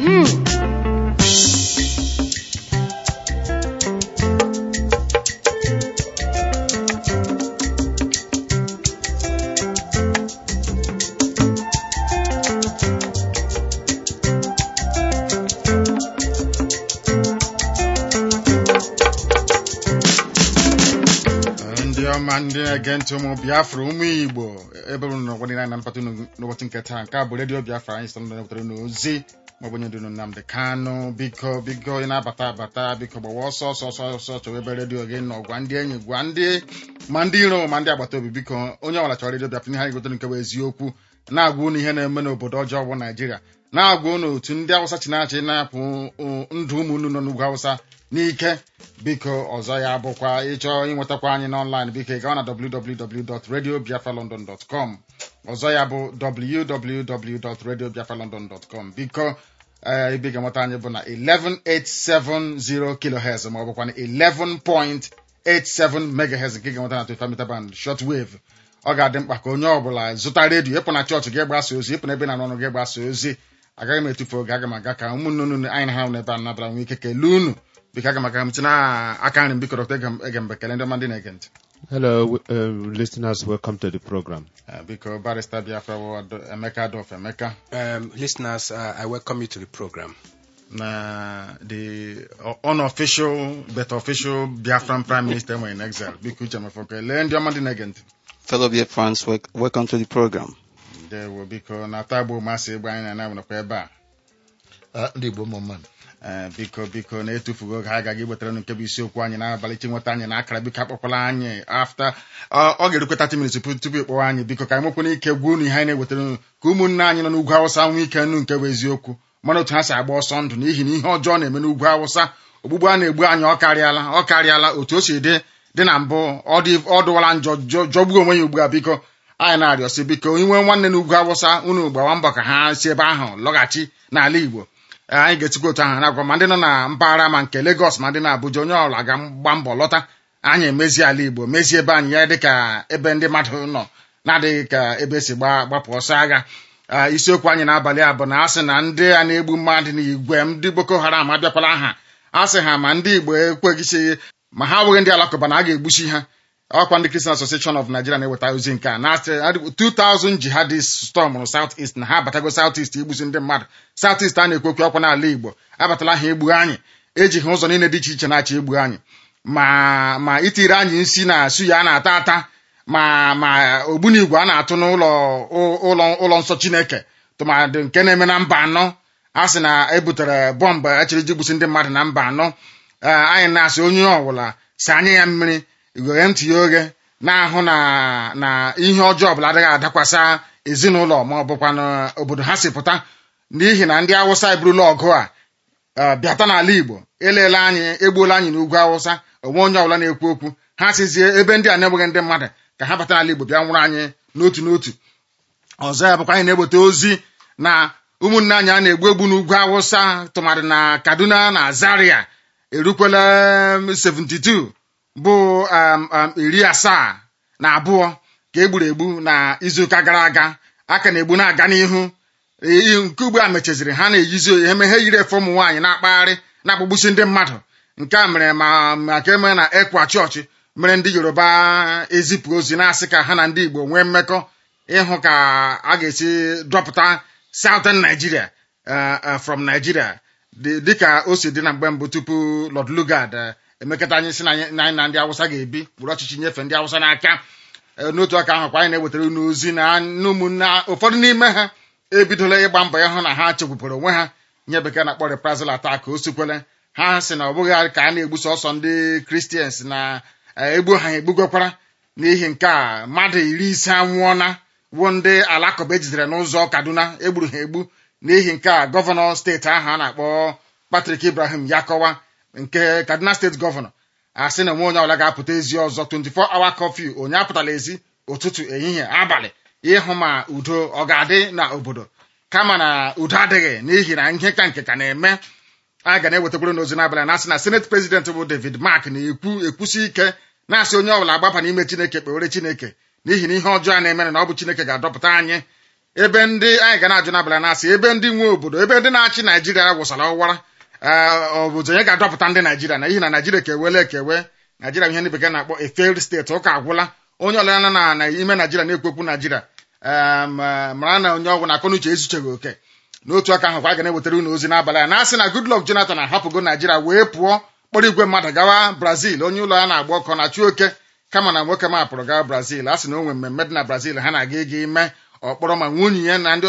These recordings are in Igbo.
ndị ọma ndị na-ege ntị ụmụ biafra ụmụ igbo ebe unu nọ gwadị na mpata unu n'ụbọchị nke taa nke a bụ redio biafra anyị sịrị na wetara n'ozi maọbụ onye dunu nnamdị kanụ biko biko ị na-abata abata biko gbawa ọsọ ọsọ ọsọ ọsọ chọwa ebe redio gị nọ gwa ndị enyi gwa ndị ma ndị iro ma ndị agbata obi biko onye ọbụla chọrọ redio biafra ihe anyị gotere nke bụ eziokwu na-agwa unu ihe na-eme n'obodo ọjọọ bụ naijiria na-agwa unu otu ndị awụsa chinachị na-apụ ndụ ụmụ unu nọ n'ugwu awụsa n'ike biko ọzọ ya bụkwa ịchọ ịnwetakwa anyị n'ọnlaịn biko ị gawa na www.radiobiafralondon.com ọzọ ya bụ www.radiobiafralondon.com biko ee ebe ị ga-enweta anyị bụ na 11870 kilohertz ma ọ bụkwa na 11.87 megahertz nke ị ga-enweta na 25 meter band shortwave ọ ga-adị mkpa ka onye ọbụla zụta redio ịpụ na chọọchị gị gbasa ozi ịpụ na ebe na-arụ ọrụ gị gbasa ozi agaghị m etufu oge aga m aga ka ụmụnne unu anyị na ha n'ebe a nabara nwee ike kelee unu biko aga m aga m tinye aka nri m biko dọkta egembe kelee ndị ọma ndị na-ege ntị Hello, uh, listeners. Welcome to the program. Eh, biko barista biafra bụ Ado- emeka adolf emeka Um, listeners, uh, I welcome you to the program. na the unofficial but official biafran prime minister nwere in exile biko uche mefọ kelee ndị ọma ndị na-ege ntị Fellow dear friends, wel- welcome to the program. ndewo biko na tagbo masị egbe anyị na-ana nakwa ebe a Ah, ndị igbo ụmụ mmadụ Ee, biko biko na-etufugo oge ha agaghị iwetara unu nke bụ isiokwu anyị n'abalị chi nweta anyị na akara biko akpọkwala anyị afta ọ ọ ga-erukwe 30 minutes tupu tupu ịkpọwa anyị biko ka anyị nwekwana ike gwa unu ihe anyị na-ewetara unu ka ụmụnne anyị nọ n'ugwu awụsa nwee ike nụ nke bụ eziokwu mana otu ha si agba ọsọ ndụ n'ihi na ihe ọjọọ na-eme n'ugwu awụsa ogbugbu a na-egbu anyị ọ karịala ọ karịala otu o si dị dị na mbụ ọ dị ọ dụwala njọ jọ- jọgbuo onwe ya ugbu a biko anyị na-arịọsị biko inwe nwanne n'ugwu awụsa unu gbawa mbọ ka ha si ebe ahụ lọghachi n'ala igbo Ee, anyị ga-etikwa otu ahụ na-agwa ma ndị nọ na mpaghara ma nke Lagos ma ndị na Abuja onye ọbụla ga-agba mbọ lọta anyị emezie ala Igbo mezie ebe anyị ya dịka ebe ndị mmadụ nọ na-adịghị ka ebe esi gba- gbapụ ọsọ agha Ee, isiokwu anyị n'abalị a bụ na a sị na ndị a na-egbu mmadụ n'igwe ndị Boko Haram abịakwala aha a sị ha ma ndị Igbo ekweghịsị ma ha abụghị ndị alakụba na a ga-egbuchi ha ọkwa ndị Christian Association of Nigeria na-eweta ozi nke a na 2000 jihadist stormụrụ South East na ha abatago South East igbusi ndị mmadụ South East a na-ekwu okwu ọkwa n'ala Igbo abatala ha egbu anyị ejighị ụzọ niile dị iche iche na-achọ egbu anyị ma ma itiri anyị nsi na suya a na-ata ata ma ma ogbunigwe a na-atụ n'ụlọ ụlọ ụlọ nsọ Chineke tụmadị nke na-eme na mba anọ a sị na ebutere bọmbụ echiri iji gbusi ndị mmadụ na mba anọ Ee, anyị na-asị onye ọbụla si anya ya mmiri igwere ntị ya oghe na-ahụ na na ihe ọjọọ ọbụla adịghị adakwasa ezinụlọ ma ọ bụkwa n'obodo ha si pụta n'ihi na ndị awụsa eburula ọgụ a eh, bịata n'ala igbo eleela anyị egbuola anyị n'ugwu awụsa onwe onye ọbụla na-ekwu okwu ha sizie ebe ndị a na-enweghị ndị mmadụ ka ha bata n'ala igbo bịa nwụrụ anyị n'otu n'otu ọzọ ya bụkwa anyị na-eweta ozi na ụmụnne anyị a na-egbu egbu n'ugwu awụsa tụmadị na kaduna na zaria erukwela um, 72 bụ um, um, iri asaa na abụọ ka egburu egbu na izuụka gara aga aka na-egbu na-aga n'ihu Ee, nke ugbu a mechaziri ha na-eyizi eme ha yiri efe ụmụ nwaanyị na-akpagharị na-akpagbusi ndị mmadụ nke a mere ma maka eme na ekwa chọọchị mere ndị yoruba ezipụ ozi na-asị ka ha na ndị igbo nwee mmekọ ịhụ ka a ga-esi dọpụta southern nigeria uh, uh, from nigeria dị- dịka o si dị na mgbe mbụ tupu lord lugard uh, emekọta anyị si na anyị na anyị na ndị awụsa ga-ebi were ọchịchị nyefee ndị awụsa n'aka Eh, n'otu aka ahụ kwa anyị na-ewetara unu ozi na na ụmụnne ụfọdụ n'ime ha ebidola ịgba mbọ ịhụ na ha chekwupụrụ onwe ha nye bekee na-akpọ reprisal attack o sikwele ha sị na ọ bụghị ka a na-egbuso ọsọ ndị kristians na eh, egbu ha egbugokwara n'ihi nke a mmadụ iri ise anwụọna wuo ndị alakụba ejidere n'ụzọ kaduna egburu ha egbu n'ihi nke a gọvanọ steeti ahụ a na-akpọ Patrick Ibrahim Yakọwa nke kaduna steeti gọvanọ asị na onwe onye ọbụla ga-apụta ezi ọzọ 24 hour curfew onye apụtala ezi ụtụtụ ehihie abalị ịhụ ma udo ọ ga-adị na obodo kama na udo adịghị n'ihi na ihe ka nke ka na-eme a ga na-ewetakwuru n'ozi n'abalị na-asị na senate president bụ david mark na-ekwu ekwusi ike na-asị onye ọbụla agbaba n'ime chineke kpewere chineke n'ihi na ihe ọjọọ a na-emere na ọ bụ chineke ga-adọpụta anyị ebe ndị anyị ga na-ajụ n'abalị na-asị ebe ndị nwe obodo ebe ndị na-achị naijiria wụsara ọwara obodo onye ga-adọpụta ndị naijiria na ihi na naijiria kewele ekewe naijiria ihe ndị bekee na-akpọ a failed steeti ụka agwụla onye ọlụla nọ na na ime naijiria na-ekwekwu naijiria em, eh, mara na onye ọgwụ na akọnuche ezucheghị oke n'otu aka ahụ kwa a ga na-ewetara unu ozi n'abalị a na-asị na Goodluck Jonathan ahapụgo naijiria wee pụọ kpọrọ igwe mmadụ gawa brazil onye ụlọ ya na-agba ọkọ na chuoke kama na nwoke mapụrụ gawa brazil a sị na o nwere mmemme dị na brazil ha na-aga ịga ime ọkpọrọ ma nwunye ya na ndị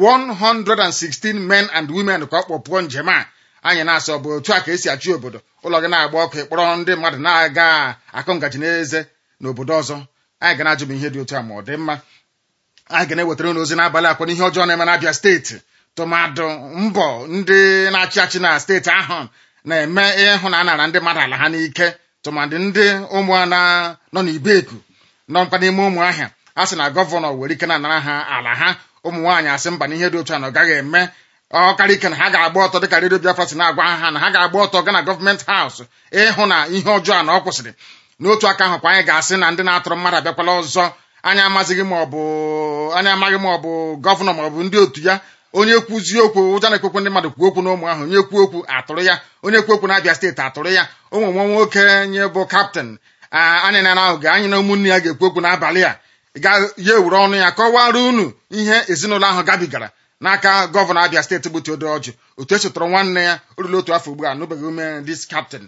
116 men and women ka ọ kpọpụọ njem a anyị na-asị ọ bụ otu a ka esi achị obodo ụlọ gị na-agba ọkụ ịkpọrọ ndị mmadụ na-aga akụ ngaji n'eze n'obodo ọzọ anyị ga na-ajụ m ihe dị otu a ma ọ dị mma anyị ga na-ewetara unu ozi n'abalị akwa n'ihe ọjọọ na-eme n'Abịa steeti tụmadụ mbọ ndị na-achị achị na steeti ahụ na-eme ịhụ na a nara ndị mmadụ ala ha n'ike tụmadị ndị ụmụana nọ n'ibeku nọkwa n'ime ụmụ ahịa a sị na gọvanọ were ike na-anara ha ala ha ụmụ nwaanyị asị mba na ihe dị otu a na ọ gaghị eme ọkara ike na ha ga-agba ọtọ dịka redio Biafra si na-agwa ha na ha ga-agba ọtọ gaa na gọọmenti haus ịhụ na ihe ọjọọ a na ọ kwụsịrị n'otu aka ahụ kwa anyị ga-asị na ndị na-atụrụ mmadụ abịakwala ọzọ anyị amazighị ma ọ bụ anyị amaghị ma ọ bụ gọvanọ ma ọ bụ ndị otu ya onye kwuzie okwu ụja na-ekwekwe ndị mmadụ kwuo okwu n'ụmụ ahụ onye kwuo okwu atụrụ ya onye kwuo okwu na-abịa steeti atụrụ ya ụmụ nwa nwoke nye bụ kaptịn anyị na ahụ ga anyị na ụmụnne ya ga-ekwu okwu n'abalị a ga ya ewere ọnụ ya kọwara unu ihe ezinụlọ ahụ gabigara n'aka gọvanọ abịa steeti bụ Teodoji otu esi tụrụ nwanne ya o ruru otu afọ ugbu a nụbeghị ume dis kaptịn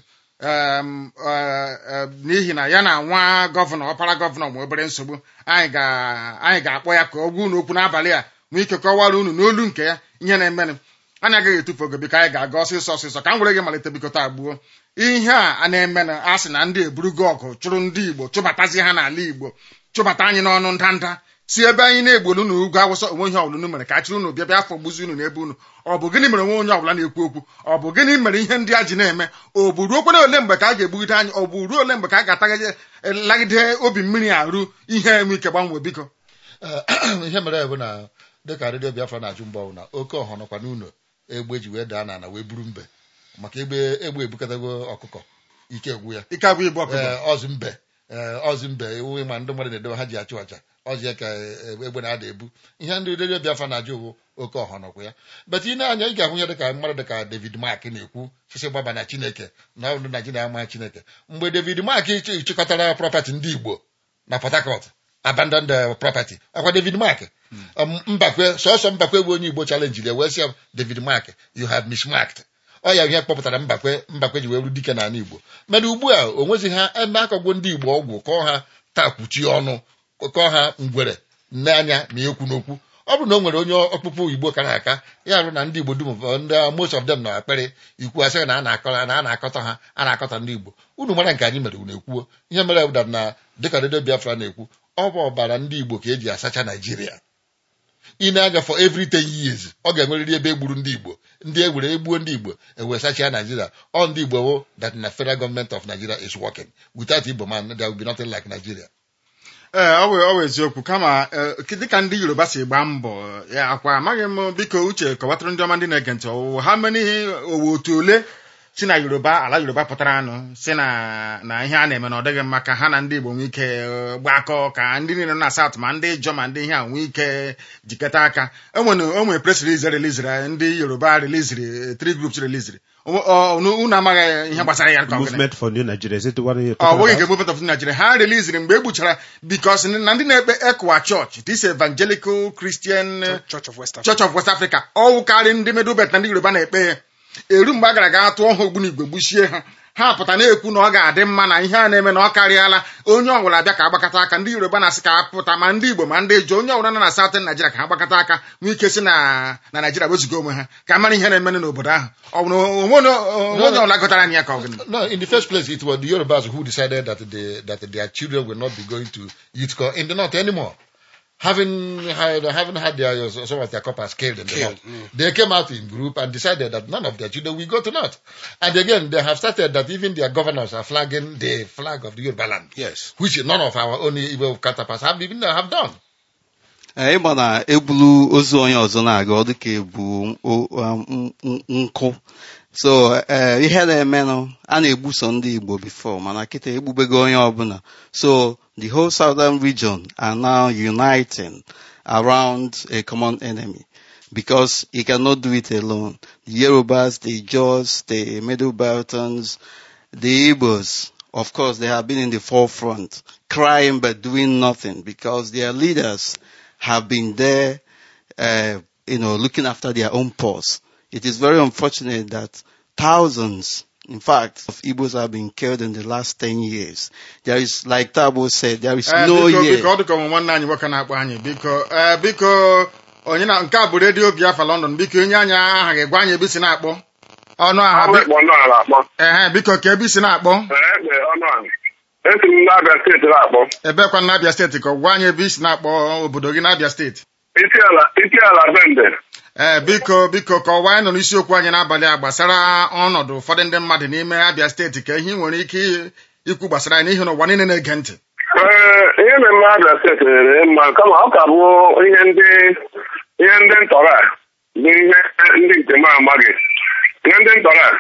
um, uh, uh, n'ihi na ya na nwa gọvanọ ọpara gọvanọ ma obere nsogbu anyị ga- anyị ga-akpọ ya ka ọ gwa unu okwu n'abalị a nwee ike kọwara unu n'olu nke ya ihe na-emenụ anyị agaghị etufu oge biko anyị ga-aga ọsịsọ ọsịsọ ka m were gị malite biko taa gbuo ihe a a na-emenụ a sị na ndị eburugo ọgụ chụrụ ndị Igbo chụbatazie ha n'ala Igbo chụbata anyị n'ọnụ ndanda si ebe anyị na-egbolu unu ugwu awụsa onwe ihe ọbụla unu mere ka a chịrị unu bịa bịa afọ gbuzi unu n'ebe unu ọ bụ gịnị mere onwe onye ọbụla na-ekwu okwu ọ bụ gịnị mere ihe ndị a ji na-eme ọ bụ ruo kwere ole mgbe ka a ga-egbugide anyị ọ bụ ruo ole mgbe ka a ga-atagide obi mmiri arụ ihe enwe ike gbanwee biko Ee, ihe mere bụ na dịka redio Biafra na-ajụ mgbe ọbụla oke ọha nọkwa n'ụlọ egbe ji wee daa n'ala wee buru mbe maka egbe egbe ebukatago ọkụkọ ike egwu ya ike abụ ibu ọkụkọ ee ọzụ mbe ee ọzụ mbe ewu ma ndị mmadụ na-edobe ha ji achụ aja ọzụ ya ka e- egbe na-ada ebu ihe ndị redio Biafra na-ajụ bụ oke ọha nọkwa ya bet ị na-anya ị ga-ahụ ya dịka mmadụ dịka David Mark na-ekwu sisi gbaba na Chineke na ọdụ Naijiria ama Chineke mgbe David Mark ch- chịkọtara prọpati ndị Igbo na Port Harcourt abandoned the property akwa David Mark Um, mbakwe sọsọ mbakwe bụ onye Igbo challenge ya wee sị ya David Mark you have mismarked ọ ya ihe kpọpụtara mbakwe mbakwe ji wee ru dike n'ala Igbo mana ugbu a o nwezi ha ebe akọgwo ndị Igbo ọgwụ kọọ ha takwuchie ọnụ kọọ ha ngwere nne anya na ekwu n'okwu ọ bụrụ na o nwere onye ọkpụkpụ Igbo kara aka ya rụ na ndị Igbo dum ndị most of them nọ akpịrị ikwu asịghị na a na-akọ na a na-akọta ha a na-akọta ndị Igbo unu mara nke anyị mere unu ekwuo ihe mere bụ na dịka redio Biafra na-ekwu ọ bụ ọbara ndị Igbo ka eji asacha Naijiria ị na-aga for every 10 years ọ ga-enwerịrị ebe egburu ndị Igbo ndị egburu egbuo ndị Igbo ewee sachia Nigeria all ndị Igbo wo that na federal government of Nigeria is working without Igbo man there will be nothing like Nigeria ee ọ bụ ọ bụ eziokwu kama ee, dịka ndị yoruba si gbaa mbọ ya akwa amaghị m biko uche kọwatụrụ ndị ọma ndị na-ege ntị ọwụwa ha mere ihe owu otu ole si na yoruba ala yoruba pụtara anụ si na na ihe a na-eme na ọ dịghị mma ka ha na ndị igbo nwee ike eh, gbakọ ka ndị niile nọ na saut ma ndị jọ ma ndị ihe a nwee ike jikọta aka enwere o nwere press release reliziri ndị yoruba reliziri eh, three groups reliziri unu amaghị ihe gbasara ya ka ọ gịnị? Movement for New Nigeria. Is it the one you're ọ talking bụghị nke about? movement of Nigeria ha reliziri mgbe e gbuchara bikos na ndị na-ekpe ekwa church this evangelical christian eh, Church of West Africa. church of west africa ọwụkarị ndị medubet na ndị yoruba na-ekpe ya eru mgbe a gara ga tụọ ha ogbunigwe gbuchie ha ha pụta na-ekwu na ọ ga-adị mma na ihe a na-eme na ọ karịala onye ọbụla bịa ka agbakọta aka ndị yoruba na-asị ka apụta ma ndị igbo ma ndị jọ onye ọbụla nọ na southern Nigeria ka ha gbakọta aka nwee ike si na na Nigeria wezuga onwe ha ka mara ihe na-emenụ n'obodo ahụ ọ bụ na onwe onye onwe onye ọbụla gụtara anya ka ọ gịnị no in the first place it was the Yorubas who decided that they, that their children will not be going to youth corps in the north anymore having had having had their some of their coppers killed in the Killed, north they came out in group and decided that none of their children will go to north and again they have started that even their governors are flagging the flag of the Yoruba land Yes. which none of our own Igbo counterparts have even have done Ee, ịgba na ebulu ozu onye ọzọ na-aga ọ dịka ebu o- um, n- nkụ so ee ihe na-emenụ a na-egbuso ndị Igbo before mana kịta egbubego onye ọbụla so the whole southern region are now uniting around a common enemy because he cannot do it alone. The Yorubas, the Jaws, the Middle Beltons, the Igbos, of course, they have been in the forefront, crying but doing nothing because their leaders have been there, uh, you know, looking after their own paws. It is very unfortunate that thousands, in fact, of Igbos have been killed in the last 10 years. There is, like Tabo said, there is Eh, no biko year. biko ọ dịka ọmụ nwanne anyị nwoke na-akpọ anyị biko eh, biko onye na nke a bụ redio Biafra London biko onye anyị aha ga-egwa anyị ebe isi na-akpọ ọnụ aha bi- Abụkpọ ala akpọ. ehe biko ka ebe isi na-akpọ Egbe ọnụ ala. Esi m n'Abịa steeti na-akpọ. ebekwa na Abia steeti ka ọ gwa anyị ebe isi na-akpọ obodo gị na Abia steeti Isi ala isi ala bende. ee biko biko ka ọwa anyị nọ n'isiokwu anyị n'abalị a gbasara ọnọdụ ụfọdụ ndị mmadụ n'ime Abia steeti ka ihe ị nwere ike ikwu gbasara ya n'ihi na ụwa niile na-ege ntị Ee, ihe na-eme Abịa steeti rere mma kama ọ ka bụ ihe ndị ihe ndị ntọrọ a bụ ihe ndị nke m amaghị. Ihe ndị ntọrọ a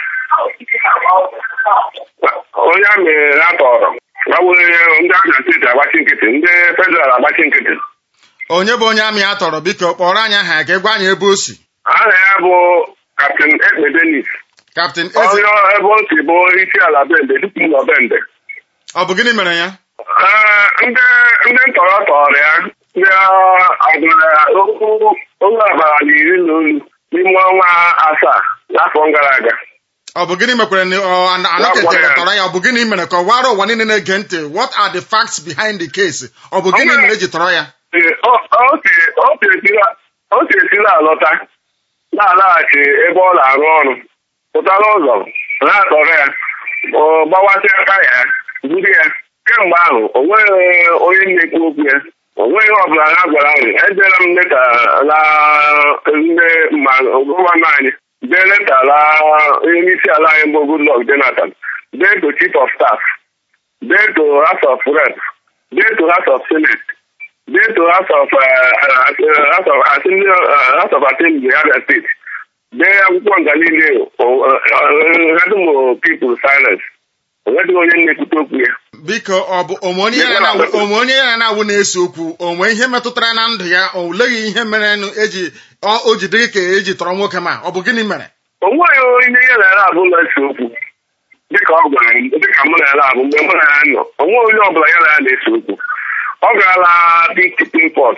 onye amị ha tọrọ gbanwere ndị Abịa steeti agbachi nkịtị ndị federal agbachi nkịtị onye bụ onye amị a tọrọ biko kpọrọ anyị aha ya ka ị gwa anyị ebe o si aha ya bụ Captain Ekpe Denis kaptịn eze onye ebe o si bụ isi ala bende dịpụ ụlọ bende ọ bụ gịnị mere ya Ee, ndị ndị ntọrọ tọrọ ya ndị agụra okwu oge ọbara na iri na olu n'ime ọnwa asaa n'afọ gara aga ọ bụ gịnị mekwere na ọ ana- anọketere tọrọ ya ọ bụ gịnị mere ka ọ wara ụwa niile na-ege ntị what are the facts behind the case ọ bụ gịnị mere eji tọrọ ya Ee, o- o si- o si esila- o si esila alọta na-alaghachi ebe ọ na-arụ ọrụ pụtara ụzọ na-atọrọ ya ọ gbawasịa taya ya buru ya kemgbe ahụ o nweghị onye na-ekwu okwu ya o nweghị ihe ọbụla ha gwara anyị ejela m leta la ndị ma gọvanọ anyị dee leta la onye isi ala anyị bụ Goodluck Jonathan dee to chief of staff dee to house of rep dee to house of senate due to House of uh, uh, House of Assembly uh, House of Assembly Abia State. Dee akwụkwọ nga niile hadum people silence. Onwedịghị onye na-ekwute okwu ya. biko ọ bụ onwe onye ya na-awụ- onwe onye ya na-awụ na-ese okwu onwe ihe metụtara na ndụ ya o leghị ihe mere nụ eji ọ- o ji dịghị ka eji tọrọ nwoke ma ọ bụ gịnị mere O nweghị onye ya na ya abụ na-ese okwu. Dịka ọ gwara m, dịka mụ na ya na-abụ mgbe mụ na ya nọ. O nweghị onye ọbụla ya na ya na-ese okwu. Ọ gaala Pink Port.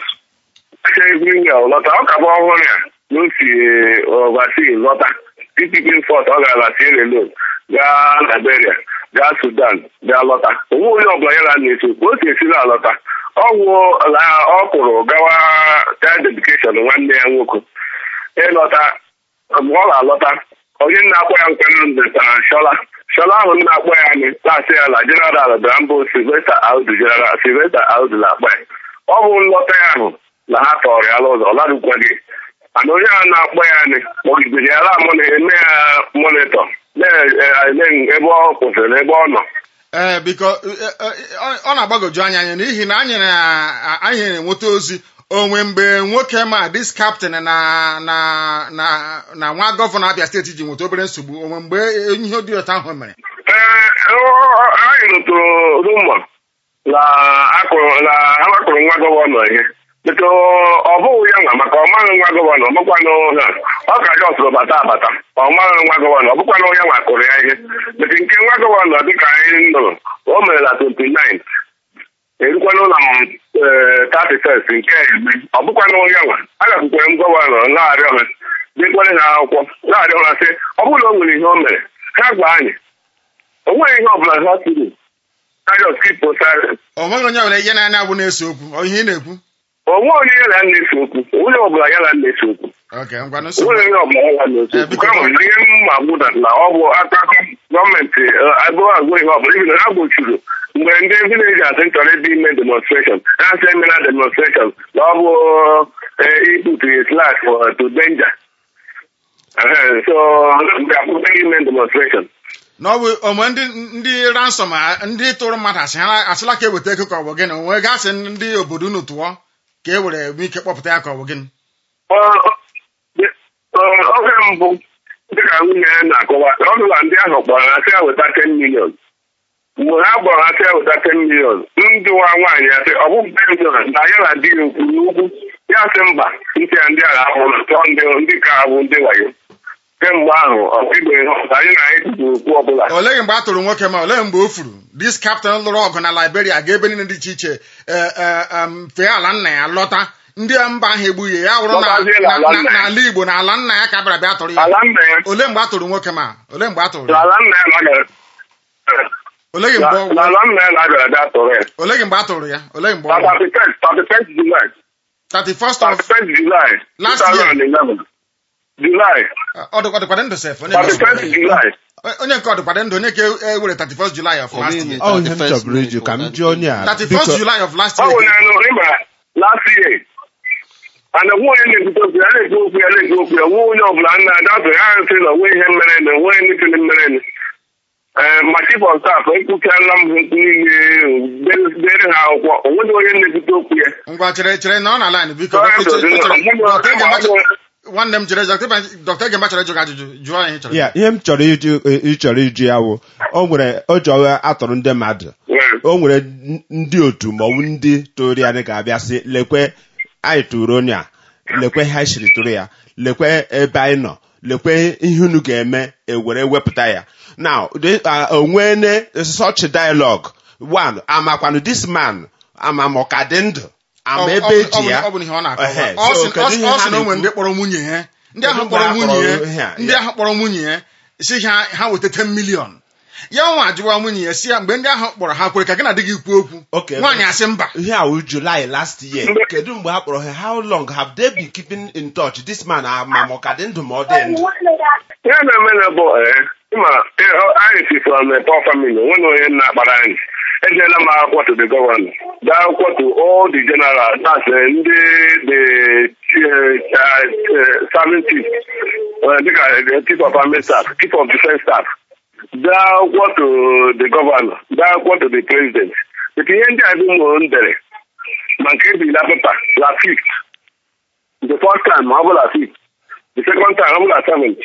Everywhere ọ lọta. Ọ ka bụ ọhụrụ ya na o si overseas lọta. Pink Port ọ gaala Sierra Leone gaa Liberia gaa Sudan gaa lọta. O nweghị onye ọbụla ya na ya na-ese okwu. O si esi na alọta. Ọ wụ la ọ kwụrụ gawa child education nwanne ya nwoke. ịlọta mgbe ọ ga-alọta onye na-akpọ ya nkwenụ ndetara shọla shọla ahụ na-akpọ ya anyị na-asị ya na jeneral bịara mbụ silvesta audu jeneral silvesta audu na-akpọ ya ọ bụ nlọta ya ahụ na ha tọrọ ya n'ụzọ ọ larụkwaghị mana onye ahụ na-akpọ ya anyị kpọgidere ya la eme ya monitọ na-ele ebe ọ kwụsịrị ebe ọ nọ ee biko eh, eh, ọ- ọ na-agbagoju anya anya n'ihi na anyị na- anyị na-enweta ozi onwe mgbe nwoke ma dis captain na na na na nwa gọvanọ Abia steeti ji nweta obere nsogbu onwe mgbe ihe dị otu ahụ mere Ee, ọ- anyị rụtụrụ rumọ na akụrụ na agbakụrụ nwa gọvanọ ihe bụtụ ọ bụghị ya nwa maka ọ maghị nwa gọvanọ ọ bụkwanụ ha ọ ka jọ sụrụ bata abata ọ maghị nwa gọvanọ ọ bụkwanụ ya nwa kụrụ ya ihe bụtụ nke nwa gọvanọ dịka anyị nụrụ o mere na 29 erukwanụ na tati fest nke eme ọ bụkwanụ ya nwa a gakwukwere m gọvanọ na-arịọ ha dekwere ha akwụkwọ na-arịọ ha sị ọ bụrụ na o nwere ihe o mere ha gwa anyị o nweghị ihe ọbụla ha kwuru ha just keep silent o nweghị onye nwere ihe na-anya abụ na-ese okwu ọ ihe ị na-ekwu o nweghị onye ya na na-ese okwu o nweghị ọbụla ya na na-ese okwu ok ngwa o nsogbu nweghị onye ọbụla ya na na-ese Eh, okwu biko. kama na ihe mma gbụda na ọ bụ aka gọọmenti agụụ agụ ihe ọbụla ibi na ha gbochiri mgbe ndị vileji asị chọrọ ebe ime demonstration ha sị emela demonstration na ọ bụ ikputu his life to danger Eh, so mgbe akwụkwọ ime demonstration na ọ bụ onwe ndị ndị ransom a- ndị tụrụ mmadụ asị ha asịla ka eweta ego ka ọ bụ gịnị onwe gasị ndị obodo unu tụọ ka e were nwee ike kpọpụta ya ka ọ bụ gịnị Ọ- ọ- oge mbụ dịka nwunye ya na-akọwa ọ bụla ndị ahụ kpọrọ ha sị ya weta 10 million mgbe ha gbọrọ ha sị ya weta 10 million ndị nwa nwaanyị ya sị ọ bụ 10 million na ya na di ya okwu n'ugwu ya sị mba ntị ya ndị agha ahụrụ tụọ ndị ndị ka ha bụ ndị wayo kemgbe ahụ ọkigbe anyị na anyị kwuru okwu ọbụla olee mgbe a tụrụ nwoke ma olee mgbe o furu dis captain lụrụ ọgụ na liberia ga ebe niile dị iche iche eh, eh, em, fee ala nna ya lọta ndị mba ahụ egbughị ya wụrụ na- Lọtazie na- n'ala na- nna ya. n'ala igbo na ala nna ya ka bịara bịa tụrụ ya ala nna ya olee mgbe a tụrụ nwoke ma olee mgbe a tụrụ ya ala nna ya na-agara olee mgbe ọ- n'ala nna ya na-agara bịa tụrụ ya olee mgbe a tụrụ ya olee mgbe na ọ nwụrụ? 31st 31st July 31st of 31st July Last year. 2011 July ọ dịkwa dịkwa ndụ sef onye nke 31st July onye nke ọ dịkwa ndụ onye nke e were 31st July of last year ọ ihe m chọburu ịjụ ka m jụọ onye a 31st biko July of last ọ bụ year na ịma last year ana nwe onye na-ekwute okwu ya na-ekwu okwu ya na-ekwu okwu ya nwe onye ọbụla nna adatụ ya nsị na onwe ihe mere na onwe ndị mere ee ma chief of staff ekwuchaala m ha niile dere ha akwụkwọ onweghị onye na-ekwute okwu ya ngwa chere chere na ọ na line biko Sorry, Dr. Dr. Chere- Ọmụmụ- Dr. Egemba chọrọ- ọmụmụ- nwanne m chere dọkịta egemba chọrọ ịjụ gị ajụjụ jụọ ya ihe ị chọrọ ya ihe m chọrọ ịjụ ịchọrọ ịjụ ya wụ o nwere o ji ọgha atọrọ ndị mmadụ Yeah. o nwere n- ndị otu maọbụ ndị tụrụ ya ka abịa sị lekwe anyị tụrụ onye a lekwe ha siri tụrụ ya lekwe ebe anyị nọ lekwe ihe unu ga-eme ewere wepụta ya now the- uh, onwene such dialogue one amakwanụ this man ama ma ọ ka dị ndụ ama Ọ- ebe ọ- eji ọ- ya ọ bụ ihe ọ na-akọwa Ehe, ọ so sị kedu ọ sị- ihe ọ ha sị na o nwere na-ekwu? ndị kpọrọ nwunye ya ndị ahụ Kedu kpọrọ mgbe ha nwunye kpọrọ ihe ya a? ndị Ya. ahụ kpọrọ nwunye ya si ha ha weta 10 million ya nwa ajụwa nwunye ya si ya mgbe ndị ahụ kpọrọ ha kwere ka gị na di gị kwuo okwu Okay. nwaanyị asị mba ihe a wụ July last year Mgbe- kedu mgbe ha kpọrọ ha how long have they been keeping in touch this man ama ma ọ ka dị ndụ ma ọ dị ndụ ihe na-eme na bụ ee ịma eh, ọ- anyị si from a poor family onwe na onye na-akpara anyị ejeela m akwụkwọ to the governor gaa akwụkwọ to all the general that's eh, ndị the eh, eh, serving chief eh, dịka the chief of army staff chief of defense staff gaa akwụkwọ to the governor gaa akwụkwọ to the president but ihe ndị a dị ụmụ m dere ma nke ebirila pepa la fifth the first time ọ bụla fifth the second time ọ bụla seventh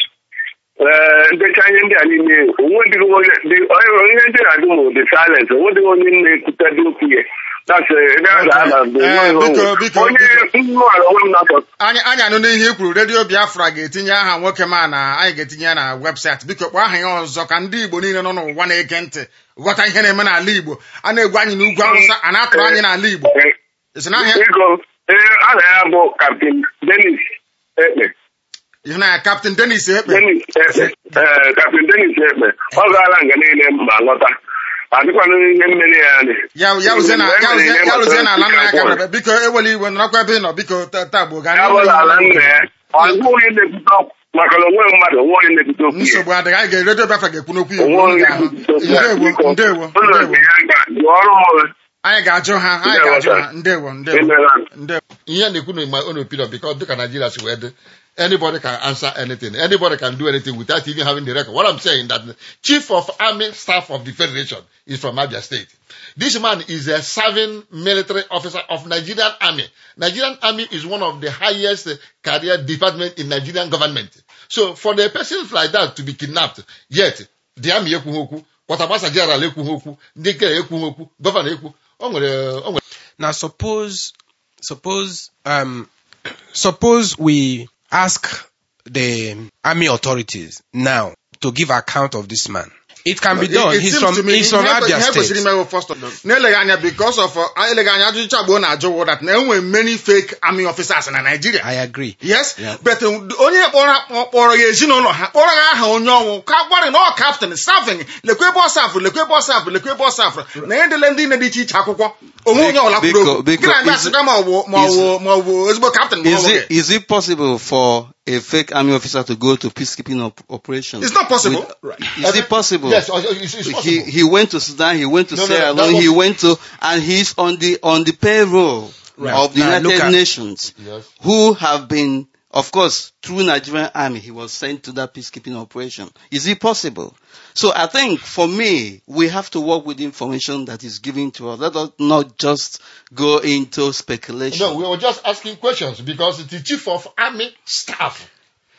ee ndecha ihe ndị a niile onwedịghị onye dị- onye- ihe ndị na-adị mụ dị silent onwedịghị onye na-ekwutadị okwu ya That's, eh, ebe a ga-ada bụ Eh, onye biko, onwe. biko, onye biko. nnụ ala onwe m na-atọ anyị anyị anụ n'ihe i kwuru redio biafra ga-etinye aha nwoke ma na anyị ga-etinye ya na webụsaịtị biko kpọọ aha ya ọzọ ka ndị igbo niile nọ n'ụwa na-ege ntị ghọta ihe na-eme n'ala igbo a na-egwu anyị n'ugwu awụsa a na-atụrụ anyị n'ala igbo Eh, esi na ahịa biko ee aha ya bụ kaptin denis ekpe ihe na ya kaptịn denis ekpe denis ekpe ee kaptin denis ekpe ọ gaala nga niile ma lọta adịkwana ihe mmeri ya anyị ya ya rụzie na ya rụzie ya rụzie na ala nna ya ka ya bịara biko ewela iwe nọrọkwa ebe ị nọ biko ta- taa bụ gaa ya bụla ala nna ya ọ bụ onye na-ekwute okwu maka na onwe mmadụ onwe onye na-ekwute okwu ya nsogbu adịghị anyị ga redio biafra ga-ekwu n'okwu ya onwe ugbu onye a ahụ na-ekwute okwu ya ndewo biko ndewo ụlọ ndewo nke ya ga-jụ ọrụ m anyị ga-ajụ ha anyị Ndewo, ga-ajụ sir. ha ndewo ndewo emela ndewo ihe na-ekwu na my own opinion because dịka Nigeria si wee dị anybody can answer anything anybody can do anything without even having the record what I'm saying that the chief of army staff of the federation is from Abia state this man is a serving military officer of Nigerian army Nigerian army is one of the highest uh, career department in Nigerian government so for the persons like that to be kidnapped yet the army ekwughị okwu kwatabasa general ekwughị okwu ndị nke ekwughị okwu gọvanọ ekwu o nwere o nwere Now suppose suppose um suppose we ask the army authorities now to give account of this man. It can be done. It- it He's seems from to me he's from ihe Abia ihe kwesịrị State. ime bụ first of na-eleghị anya because of uh, eleghị anya ajụjụ agbo na-ajụ wụ that na enwere many fake army officers na Nigeria I agree. yes but uh, onye kpọrọ kpọrọ ya ezinụlọ ha kpọrọ ya aha onye ọnwụ ka gbarị na ọ kaptịn savin lekwe ebe ọ safụ lekwe ebe ọ safụ lekwe ebe ọ safụ na ihe dịle ndị na dị iche iche akwụkwọ onwe onye ọla kwuru Biko- okwu biko, gị na ndị is- asịkwa ma ọ bụ ma ọ bụ ma ọ bụ ezigbo kaptịn ma ọ Is bụ it, is it possible for a fake army officer to go to peacekeeping op- operations? It's not possible. With- Is it possible? yes it's, it's possible He he went to Sudan. He went to No, no, Sierra that Leone. was- He went to and he's on the on the payroll Right. of the Now, look United at- Nations, Yes. who have been, of course, through Nigerian army. He was sent to that peacekeeping operation. Is it possible? So I think for me, we have to work with the information that is given to us. Let us not just go into speculation. No, we were just asking questions because the chief of army staff,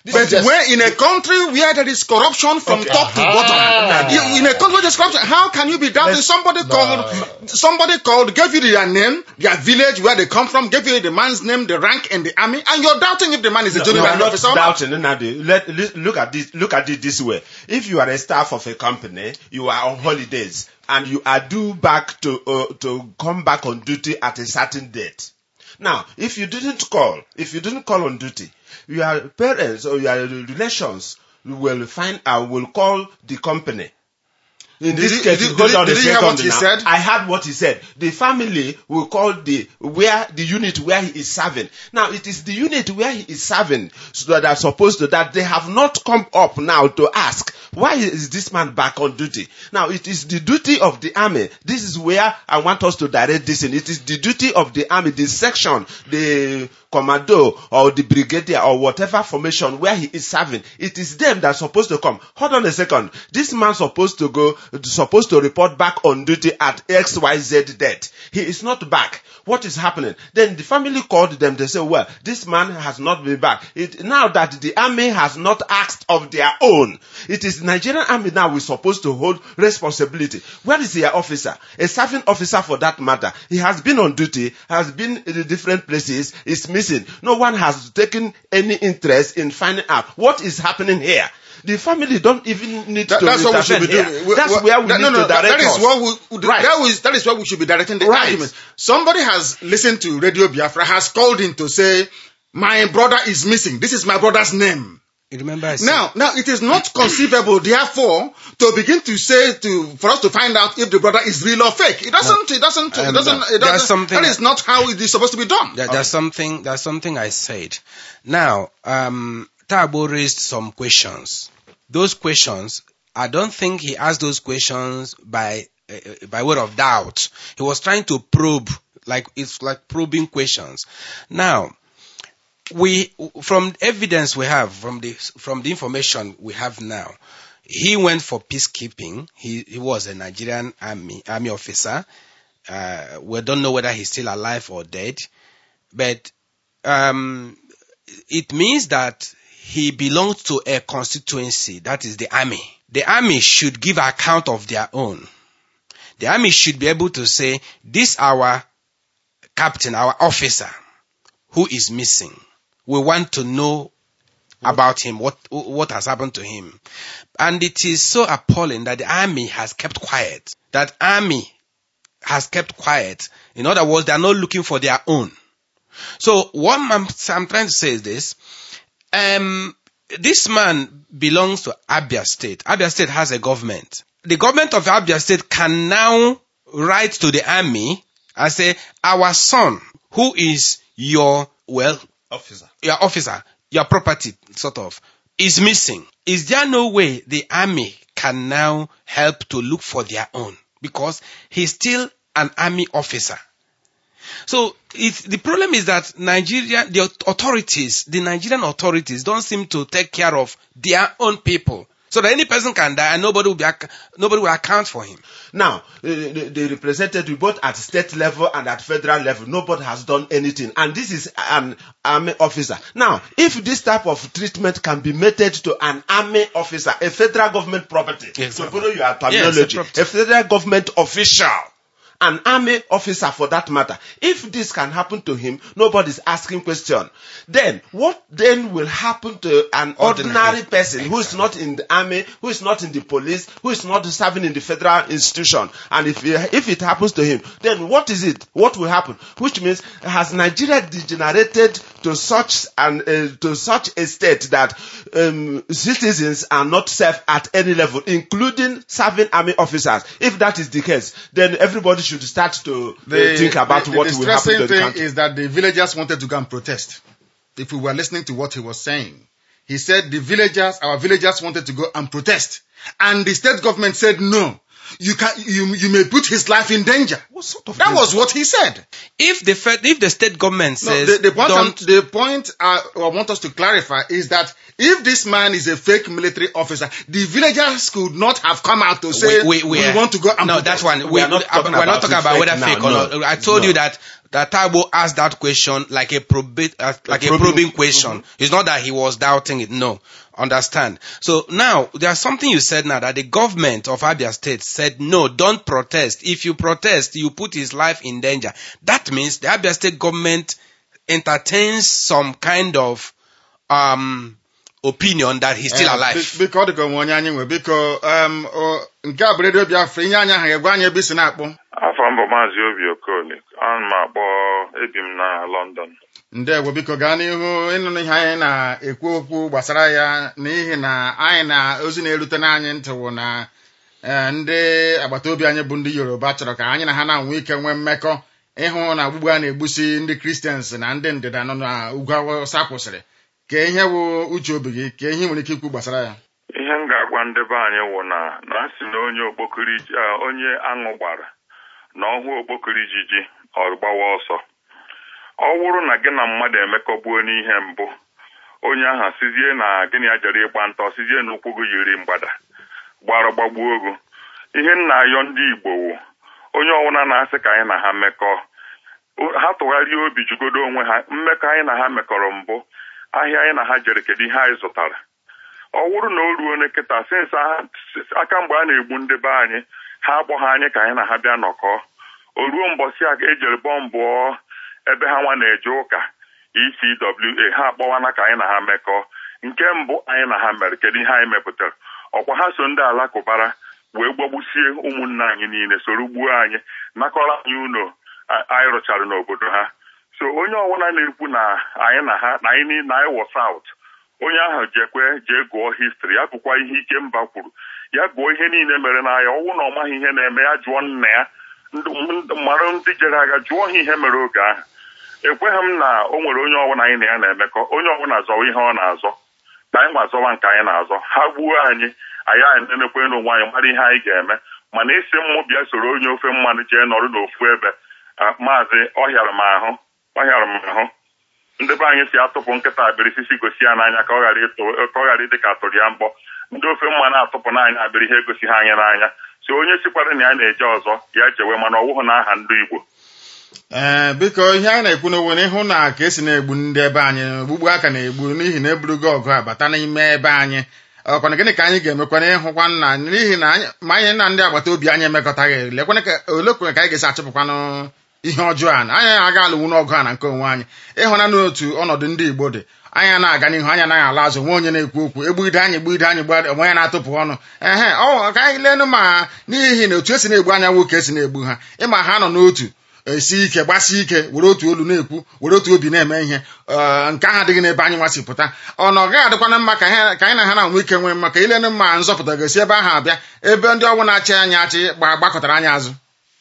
This But is just- when in a country where there is corruption from Okay. top to Ah. bottom, you- in a country where there's corruption, how can you be doubting Let's- somebody called, somebody called, gave you their name, their village, where they come from, gave you the man's name, the rank in the army, and you're doubting if the man is a No, junior no, army I'm not officer or not? doubting Nnadi. Let, let- look at this. Look at it this way. If you are a staff of a company, you are on holidays, and you are due back to uh, to come back on duty at a certain date. Now, if you didn't call, if you didn't call on duty, your parents or your relations will find out will call the company. In Did this you- case, did you- hold did you- on a did you hear second what he now. said? I heard what he said. The family will call the where the unit where he is serving. Now it is the unit where he is serving so that are supposed to that they have not come up now to ask why is this man back on duty. Now it is the duty of the army. This is where I want us to direct this in. It is the duty of the army, the section, the commando or the brigadier or whatever formation where he is serving. It is them that are supposed to come. Hold on a second. This man supposed to go, supposed to report back on duty at XYZ date. He is not back. What is happening? Then the family called them. They say, well, this man has not been back. It, now that the army has not asked of their own, it is Nigerian army now we're supposed to hold responsibility. Where is their officer? A serving officer for that matter. He has been on duty, has been in the different places, is missing. No one has taken any interest in finding out what is happening here. The family don't even need That- to that's what we should be intervene doing. here. We- That's we- where we that- need no, no, to that- direct that is us. what we, Right. that, is, that is where we should be directing the Right. argument. Somebody has listened to Radio Biafra, has called in to say, my brother is missing. This is my brother's name. You remember I said, Now, now it is not conceivable, therefore, to begin to say to for us to find out if the brother is real or fake. It doesn't. It doesn't. It Um, doesn't. It there's doesn't. something- That is not how it is supposed to be done. There- There's something. There's something I said. Now, um, Tabo raised some questions. Those questions, I don't think he asked those questions by uh, by word of doubt. He was trying to probe, like it's like probing questions. Now, we from evidence we have from the from the information we have now, he went for peacekeeping. He he was a Nigerian army army officer. Uh, we don't know whether he's still alive or dead, but um, it means that he belongs to a constituency, that is the army. The army should give account of their own. The army should be able to say, this our captain, our officer, who is missing. We want to know about him, what, what has happened to him. And it is so appalling that the army has kept quiet. That army has kept quiet. In other words, they are not looking for their own. So what I'm, I'm trying to say is this. Um, this man belongs to Abia State. Abia State has a government. The government of Abia State can now write to the army and say, our son, who is your, well, Officer. your officer, your property, sort of, is missing. Is there no way the army can now help to look for their own? Because he's still an army officer. So it's, the problem is that Nigeria, the authorities, the Nigerian authorities don't seem to take care of their own people. So that any person can die and nobody will be, ac- nobody will account for him. Now, uh, the, the representative, both at state level and at federal level, nobody has done anything. And this is an army officer. Now, if this type of treatment can be meted to an army officer, a federal government property, Yes, to sir. borrow your Yes, a terminology, property. a federal government official, an army officer for that matter. If this can happen to him, nobody's asking question. Then, what then will happen to an ordinary, Ordinary. person who is not in the army, who is not in the police, who is not serving in the federal institution, and if if it happens to him, then what is it? What will happen? Which means has Nigeria degenerated to such an uh, to such a state that um, citizens are not safe at any level, including serving army officers? If that is the case, then everybody should start to uh, think about the, what the will happen distressing to the thing country. is that the villagers wanted to go and protest. If we were listening to what he was saying, he said the villagers, our villagers wanted to go and protest. And the state government said no. you can you you may put his life in danger. What sort of That danger? was what he said. If the fed, if the state government No, says the, the point, I'm- don't, the point I, I want us to clarify is that if this man is a fake military officer, the villagers could not have come out to say we, we, we, are- want to go and no, protest." that's one. We We, are not uh, talking we're not about talking it about whether now, fake or no. not. I told No. you that that Tabo asked that question like a probate, uh, like a probing- probing, question. It's not that he was doubting it. No, understand. So now there's something you said now that the government of Abia State said no, don't protest. If you protest, you put his life in danger. That means the Abia State government entertains some kind of um opinion that he's still Eh, alive. bi- biko ọ dịka onwe onye anyị nwe biko um, o- nke a bụ redio biafra ihe anyị ahụ ga-egwa anyị ebe isi na-akpọ afọ mbụ maazị obi okoli ana m akpọ ebi m na london ndewo biko gaa n'ihu ịnụnụ ihe anyị na-ekwu okwu gbasara ya n'ihi na anyị na ozi na-erute n'anyị ntị wụ na eh, ndị agbata obi anyị bụ ndị yoruba chọrọ ka anyị na ha na-enwe ike nwee mmekọ ịhụ na ogbugbu a na-egbusi ndị kristians na ndị ndịda nọ na ugwu awụsa kwụsịrị ka ihe wụ uche obi gị ka ihe ị nwere ike ikwu gbasara ya ihe m ga-agwa ndị be anyị wụ na na a sị na onye okpokiri ji- ah, onye aṅụ gbara na ọhụ okpokiri ijiji ọ gbawa ọsọ ọ wụrụ na gị na mmadụ emekọgbuo n'ihe mbụ onye ahụ sizie na gịnị ya jere ịgba ntọ sizie na ụkwụ gị yiri mgbada gbara gbagbuo ogu ihe nna ayọ ndị igbo wụ onye ọwụna na-asị ka anyị na ha mekọọ O- ha tụgharịa obi jugodo onwe ha mmekọ anyị na ha mekọrọ mbụ ahịa anyị na ha jere kedu ihe anyị zụtara ọ wụrụ na o ruo n'ekịta sinsa aka mgbe a na-egbu ndị be anyị ha akpọghị anyị ka anyị na ha bịa nọkọọ o ruo mbọsị a ejere bọmbụọ ebe ha nwa na-eje ụka ECWA ha akpọwana ka anyị na ha mekọọ nke mbụ anyị na ha mere kedu ihe anyị mepụtara ọkwa ha so ndị alakụbara wee gbagbusie ụmụnne anyị niile soro gbuo anyị nakọrọ anyị ụlọ a- anyị rụchara n'obodo ha so onye ọbụla na-ekwu na anyị na ha na anyị ni- na anyị wọ saut onye ahụ jekwe jee gụọ histri ya gụkwa ihe ike mba kwuru ya gụọ ihe niile mere n'ahịa ọnwụ na ọ maghị ihe na-eme ya jụọ nna ya ndụ- ndụ- mara ndị jere aga jụọ ha ihe mere oge ahụ ekweghị m na o nwere onye ọbụla anyị na ya na-emekọ onye ọbụla zọwa ihe ọ na-azọ ka anyị nwa zọwa nke anyị na-azọ ha gbuo anyị anyị anyị nenekwe n'onwe anyị mara ihe anyị ga-eme mana isi mmụ bịa soro onye ofe mmanụ jee nọrọ n'ofu ebe ah, maazị ọhịara m ahụ ọhịara m ahụ ndị be anyị si atụpụ nkịta abịrịsisi gosi ya n'anya ka ọ ghara ịtụ ka ọ ghara ịdị ka atụrụ ya mbọ ndị ofe mmanụ atụpụ n'anya abịrị ihe egosi ha anyị n'anya so onye sikwara na ya na-eje ọzọ ya jewe mana ọ wụghị n'aha ndị Igbo ee biko ihe anyị na-ekwu n'onwe na ịhụ na ka esi na-egbu ndị ebe anyị ogbugbu aka na-egbu n'ihi na eburugo ọgụ a bata n'ime ebe anyị ọkwana gịnị ka anyị ga-emekwana ịhụkwa nna n'ihi na anyị ma anyị na ndị agbata obi anyị emekọtaghị lekwana ka olekwana ka anyị ga-esi achụpụkwanụ ihe ọjọọ a na anyị aga alụwu n'ọgụ a na nke onwe anyị ịhụna n'otu ọnọdụ ndị igbo dị anyị na-aga n'ihu anyị anaghị ala azụ nwe onye na-ekwu okwu egbugide anyị gbugide anyị gbugide onwe ya na-atụpụ ọnụ ehe ọ ka anyị leenụ ma n'ihi na otu esi na-egbu anya nwoke esi na-egbu ha ịma ha nọ n'otu esi ike gbasi ike were otu olu na-ekwu were otu obi na-eme ihe ee, nke ahụ adịghị n'ebe anyị nwasị pụta ọ na ọ gaghị adịkwana mma ka anyị- ka anyị na ha na-enwe ike nwee mma ka ilenụ mma nzọpụta ga-esi ebe ahụ abịa ebe ndị ọgwụ na-achị anyị achị gba- gbakọtara anyị azụ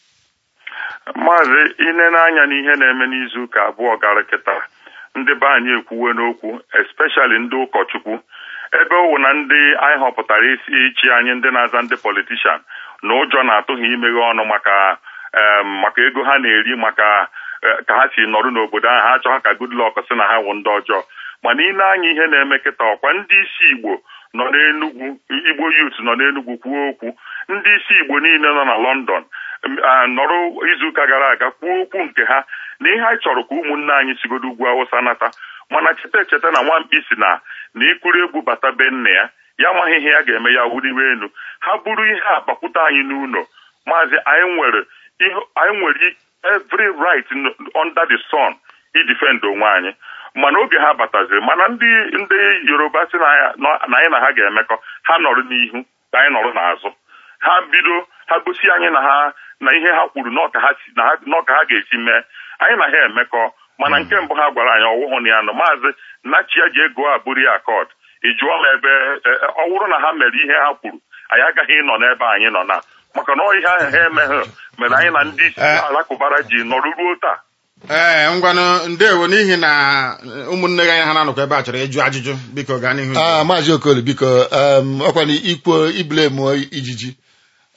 maazị inene anya n'ihe na-eme n'izu ụka abụọ gara kịta ndị be anyị ekwuwe n'okwu especially ndị ụkọchukwu ebe ọ wụ na ndị anyị họpụtara isi ichi anyị ndị na-aza ndị politishan na ụjọ na-atụ ha imeghe ọnụ maka em, maka ego ha na-eri maka eh, ka ha si nọrụ n'obodo ahụ ha achọghị ka Goodluck sị na ha wụ ndị ọjọọ mana ile anya ihe na-eme kịta ọkwa ndị isi Igbo nọ n'Enugwu Igbo youth nọ n'Enugwu kwuo okwu ndị isi Igbo niile nọ na London m, ah, nọrọ izuụka gara aga kwuo okwu nke ha na ihe anyị chọrọ ka ụmụnne anyị sigodo ugwu Awụsa nata mana cheta echeta na nwamkpi si na na ikuru egwu bata be nna ya ya amaghị ihe ya ga-eme ya wuriwe elu ha buru ihe a bakwute anyị n'ụlọ maazị anyị nwere ihe anyị nwere every right n- under the sun idefend onwe anyị mana oge ha bataziri mana ndị ndị yoruba si na ya- na anyị na ha ga-emekọ ha nọrọ n'ihu ka anyị nọrọ n'azụ ha bido ha gosi anyị na ha na ihe ha kwuru na ọka ha si- na ha- na ọka ha ga-esi mee anyị na ha emekọ mana nke mbụ ha gwara anyị ọwụhụ na ya nọ maazị nachia ji ego a buru ya akọd ị jụọ m ebe e- e- ọ bụrụ na ha mere ihe ha kwuru anyị agaghị ịnọ n'ebe anyị nọ na maka na ọ ihe ahụ ha emeghị mere anyị na ndị isi Eh. alakụbara ji nọrọ ruo taa ee ngwanụ ndewo n'ihi na ụmụnne gị anyị ha na-anọkwa ebe a chọrọ ịjụ ajụjụ biko gaa n'ihu ah maazị okoli biko em, ọkwa na ikwo iblem ijiji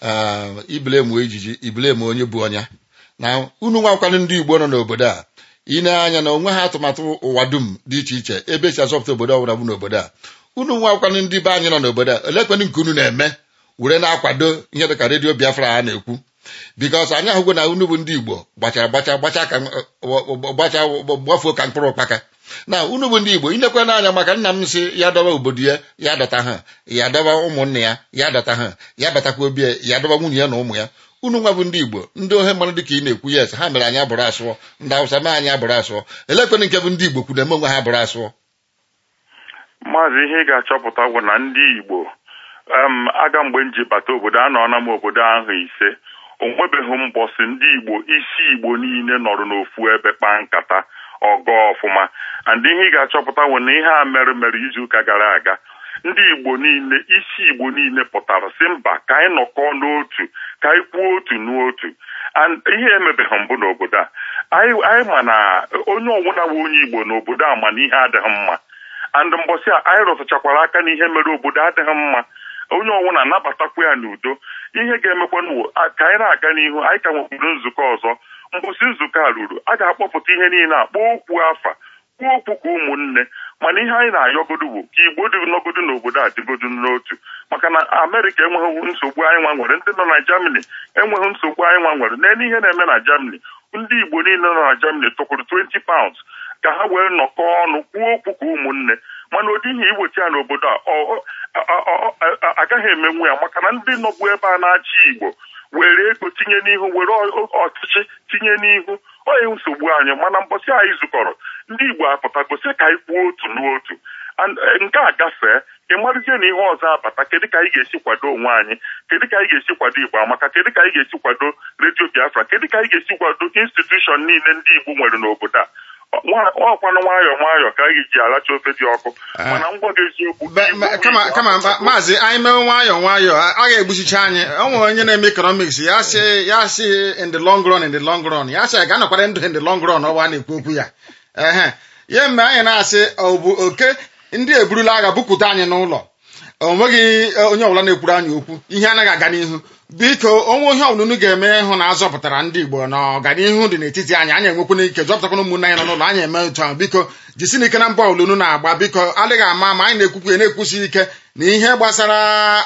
ee iblemu ejiji iblemu onye bụ ọnya na unu nwakwanụ ndị igbo nọ n'obodo a ine anya na onwe ha atụmatụ ụwa dum dị iche iche ebe esi azọpụta obodo ọbụla bụ n'obodo a unu nwakwanụ ndị be anyị nọ n'obodo a elekwanụ nke unu na-eme were na-akwado ihe dịka redio biafra a na-ekwu bikos anyị ahụgo na unu bụ ndị igbo gbachara gbacha gbacha ka gbacha gbafuo ka mkpụrụ ụkpaka na unu bụ ndị igbo inekwe n'anya maka nna m si ya dọba obodo ya ya dọta ha ya dọba ụmụnne ya ya dọta ha ya batakwa obi ya ya dọba nwunye ya na ụmụ ya unu nwa bụ ndị igbo ndị ohe mmanụ dịka ị na-ekwu yes ha mere anyị abụrụ asụọ ndị awụsa mee anyị abụrụ asụọ elekwenụ nke bụ ndị igbo kwuru eme onwe ha abụrụ asụọ maazị ihe ị ga-achọpụta bụ na ndị igbo em aga mgbe m ji bata obodo anọọla m obodo ahụ ise o nwebeghị mbọsị ndị igbo isi igbo niile nọrọ n'ofu ebe kpaa nkata ọgọ ọfụma and ihe ị ga-achọpụta bụ na ihe a mere mere izuụka gara aga ndị igbo niile isi igbo niile pụtara si mba ka anyị nọkọọ n'otu ka anyị kwuo otu n'otu and ihe emebeghị mbụ n'obodo a anyị anyị ma na onye ọbụla bụ onye igbo n'obodo a ma na ihe adịghị mma and mbọsị a anyị rụtụchakwara aka n'ihe mere obodo adịghị mma onye ọbụla nabatakwa ya n'udo ihe ga-emekwanụ ka anyị na-aga n'ihu anyị ka nwekwuru nzukọ ọzọ mbọsị nzukọ a ruru a ga-akpọpụta ihe niile akpọ okwu afa kwuo okwu ka ụmụnne mana ihe anyị na-ayọgodo bụ ka igbo dị nọgodo n'obodo a dịgodo n'otu maka na amerịka enweghị nsogbu anyị nwa nwere ndị nọ na germany enweghị nsogbu anyị nwa nwere n'elu ihe na-eme na germany ndị igbo niile nọ na germany tụkwuru 20 pounds ka ha wee nọkọọ ọnụ kwuo okwu ka ụmụnne mana ụdị ihe iweta ya n'obodo a agaghị emenwu ya maka na ndị nọbụ ebe a na-achị igbo were ego tinye n'ihu were ọchịchị tinye n'ihu onye nsogbu anyị mana mbọsị anyị zukọrọ ndị igbo apụtagosi ka anyị kwuo otu n'otu nke a gafee ị marụzie na ihe ọzọ abata kedu ka anyị ga-esi kwado onwe anyị kedu ka anyị ga-esi kwado igbo amaka kedu ka anyị ga-esi kwado redio biafra kedu ka anyị ga-esi kwado institushọn niile ndị igbo nwere n'obodo a ọkwanụ nwayọọ nwayọọ ka anyị ji alacha ofe dị ọkụ mana ngwa gị eziokwu kama kama maazị anyị mewe nwayọọ nwayọọ a ga-egbuchicha anyị o nwere onye na-eme economics ya sị ya sị in the long run in the long run ya sị ga anọkwara ndụ in the long run ọwa na-ekwu okwu ya ehe ya mgbe anyị na-asị ọ bụ oke ndị eburula agha bupụta anyị n'ụlọ o nweghị onye ọbụla na-ekwuru anyị okwu ihe anaghị aga n'ihu biko onwe ihe ọbụla unu ga-eme ịhụ na azọpụtara ndị igbo na ọganihu dị n'etiti anyị anyị enwekwana ike zọpụtakwana ụmụnne anyị nọ n'ụlọ anyị eme otu ahụ biko jisi n'ike na mba ọbụla unu na-agba biko adịghị ama ma anyị na-ekwukwu ya na-ekwusi ike na ihe gbasara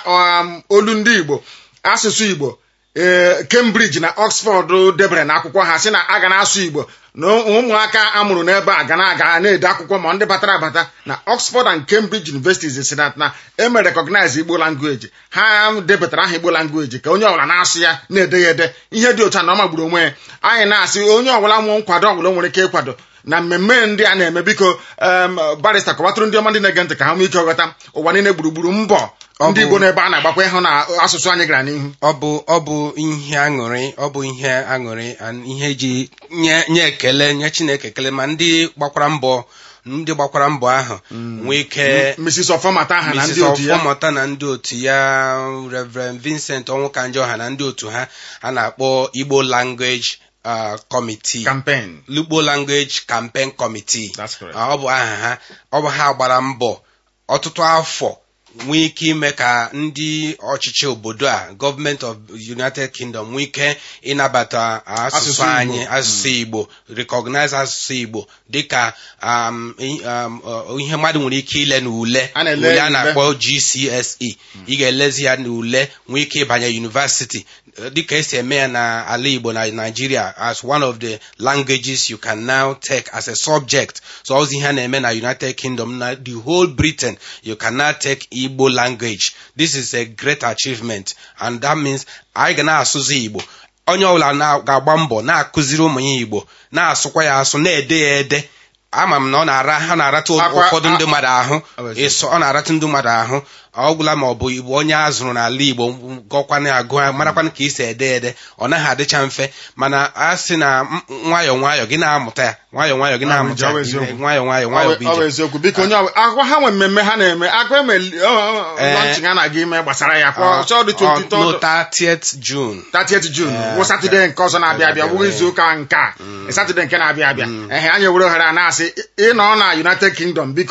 olu ndị igbo asụsụ igbo ee Cambridge na Oxford debere na akwụkwọ ha sị na a ga na-asụ igbo na ụmụaka amụrụ n'ebe a ga na-aga na-ede akwụkwọ ma ndị batara abata na Oxford and Cambridge Universities si na na eme recognize igbo language ha debetara aha igbo language ka onye ọbụla na-asụ ya na-ede ya ede ihe dị otu a na ọ magburu onwe ya anyị na-asị onye ọbụla nwụ nkwado ọbụla nwere ike ịkwado na mmemme ndị a na-eme biko barista kọwatụrụ ndị ọma ndị na-ege ntị ka ha nwee ike ghọta ụwa niile gburugburu mbọ ndị igbo n'ebe a na-agbakwa ịhụ na asụsụ anyị gara n'ihu ọ bụ ọ bụ ihe aṅụrị ọ bụ ihe aṅụrị ihe ji nye nye ekele nye chineke ekele ma ndị gbakwara mbọ ndị gbakwara mbọ ahụ nwee ike Mrs. Ọfọmata aha na ndị otu ya Ọfọmata na ndị otu ya Reverend Vincent Ọnwụkanjọha na ndị otu ha a na-akpọ Igbo Language uh, Committee campaign Igbo Language Campaign Committee That's correct. ọ bụ aha ha ọ bụ ha gbara mbọ ọtụtụ afọ nwee ike ime ka ndị ọchịchị obodo a gọọmenti of united kingdom nwee ike ịnabata asụsụ Asụsụ Igbo. anyị asụsụ igbo recognize asụsụ igbo dịka um, i- um, uh, ihe mmadụ nwere ike ile n'ule A na-ele ule a ule. na-akpọ gcse ị ga-elezi ya n'ule nwee ike ịbanye university dịka esi eme ya na ala igbo na nigeria as one of the languages you can now take as a subject so ozi ihe a na-eme na united kingdom na the whole britain you can now take igbo language this is a great achievement and that means anyị ga na-asụzi igbo onye ọbụla na- ga-agba mbọ na-akụziri ụmụ ya igbo na-asụkwa ya asụ na-ede ya ede ama m na ọ na-ara ha na-arata Akwa- ụfọdụ ndị mmadụ ahụ Ọ bụ eziokwu. ịsọ ọ na-arata ndị mmadụ ahụ ọ gwụla ma ọ bụ igbo onye a zụrụ n'ala igbo gọkwana agụ marakwana ka isi ede ede ọ naghị adịcha mfe mana a sị na m- nwayọọ nwayọọ gị na-amụta ya nwayọọ nwayọọ gị na-amụta Ọ bụ ya eziokwu. nwayọọ nwayọọ Ọ nwayọọ bụ bụ- ọ bụ ije eziokwu biko onye ọbụla akwa ha nwe mmemme ha na-eme akwa eme lọnchịn a na-aga ime gbasara ya kwa ọchọ dị Ọ- no 23 30th June 30th June Eh, wụ satọde nke ọzọ na-abịa abịa abịa, wụ eh. izu ụka nke a satọde nke na-abịa abịa ehe anyị were ohere a na-asị ị- ịnọ na United Kingdom biko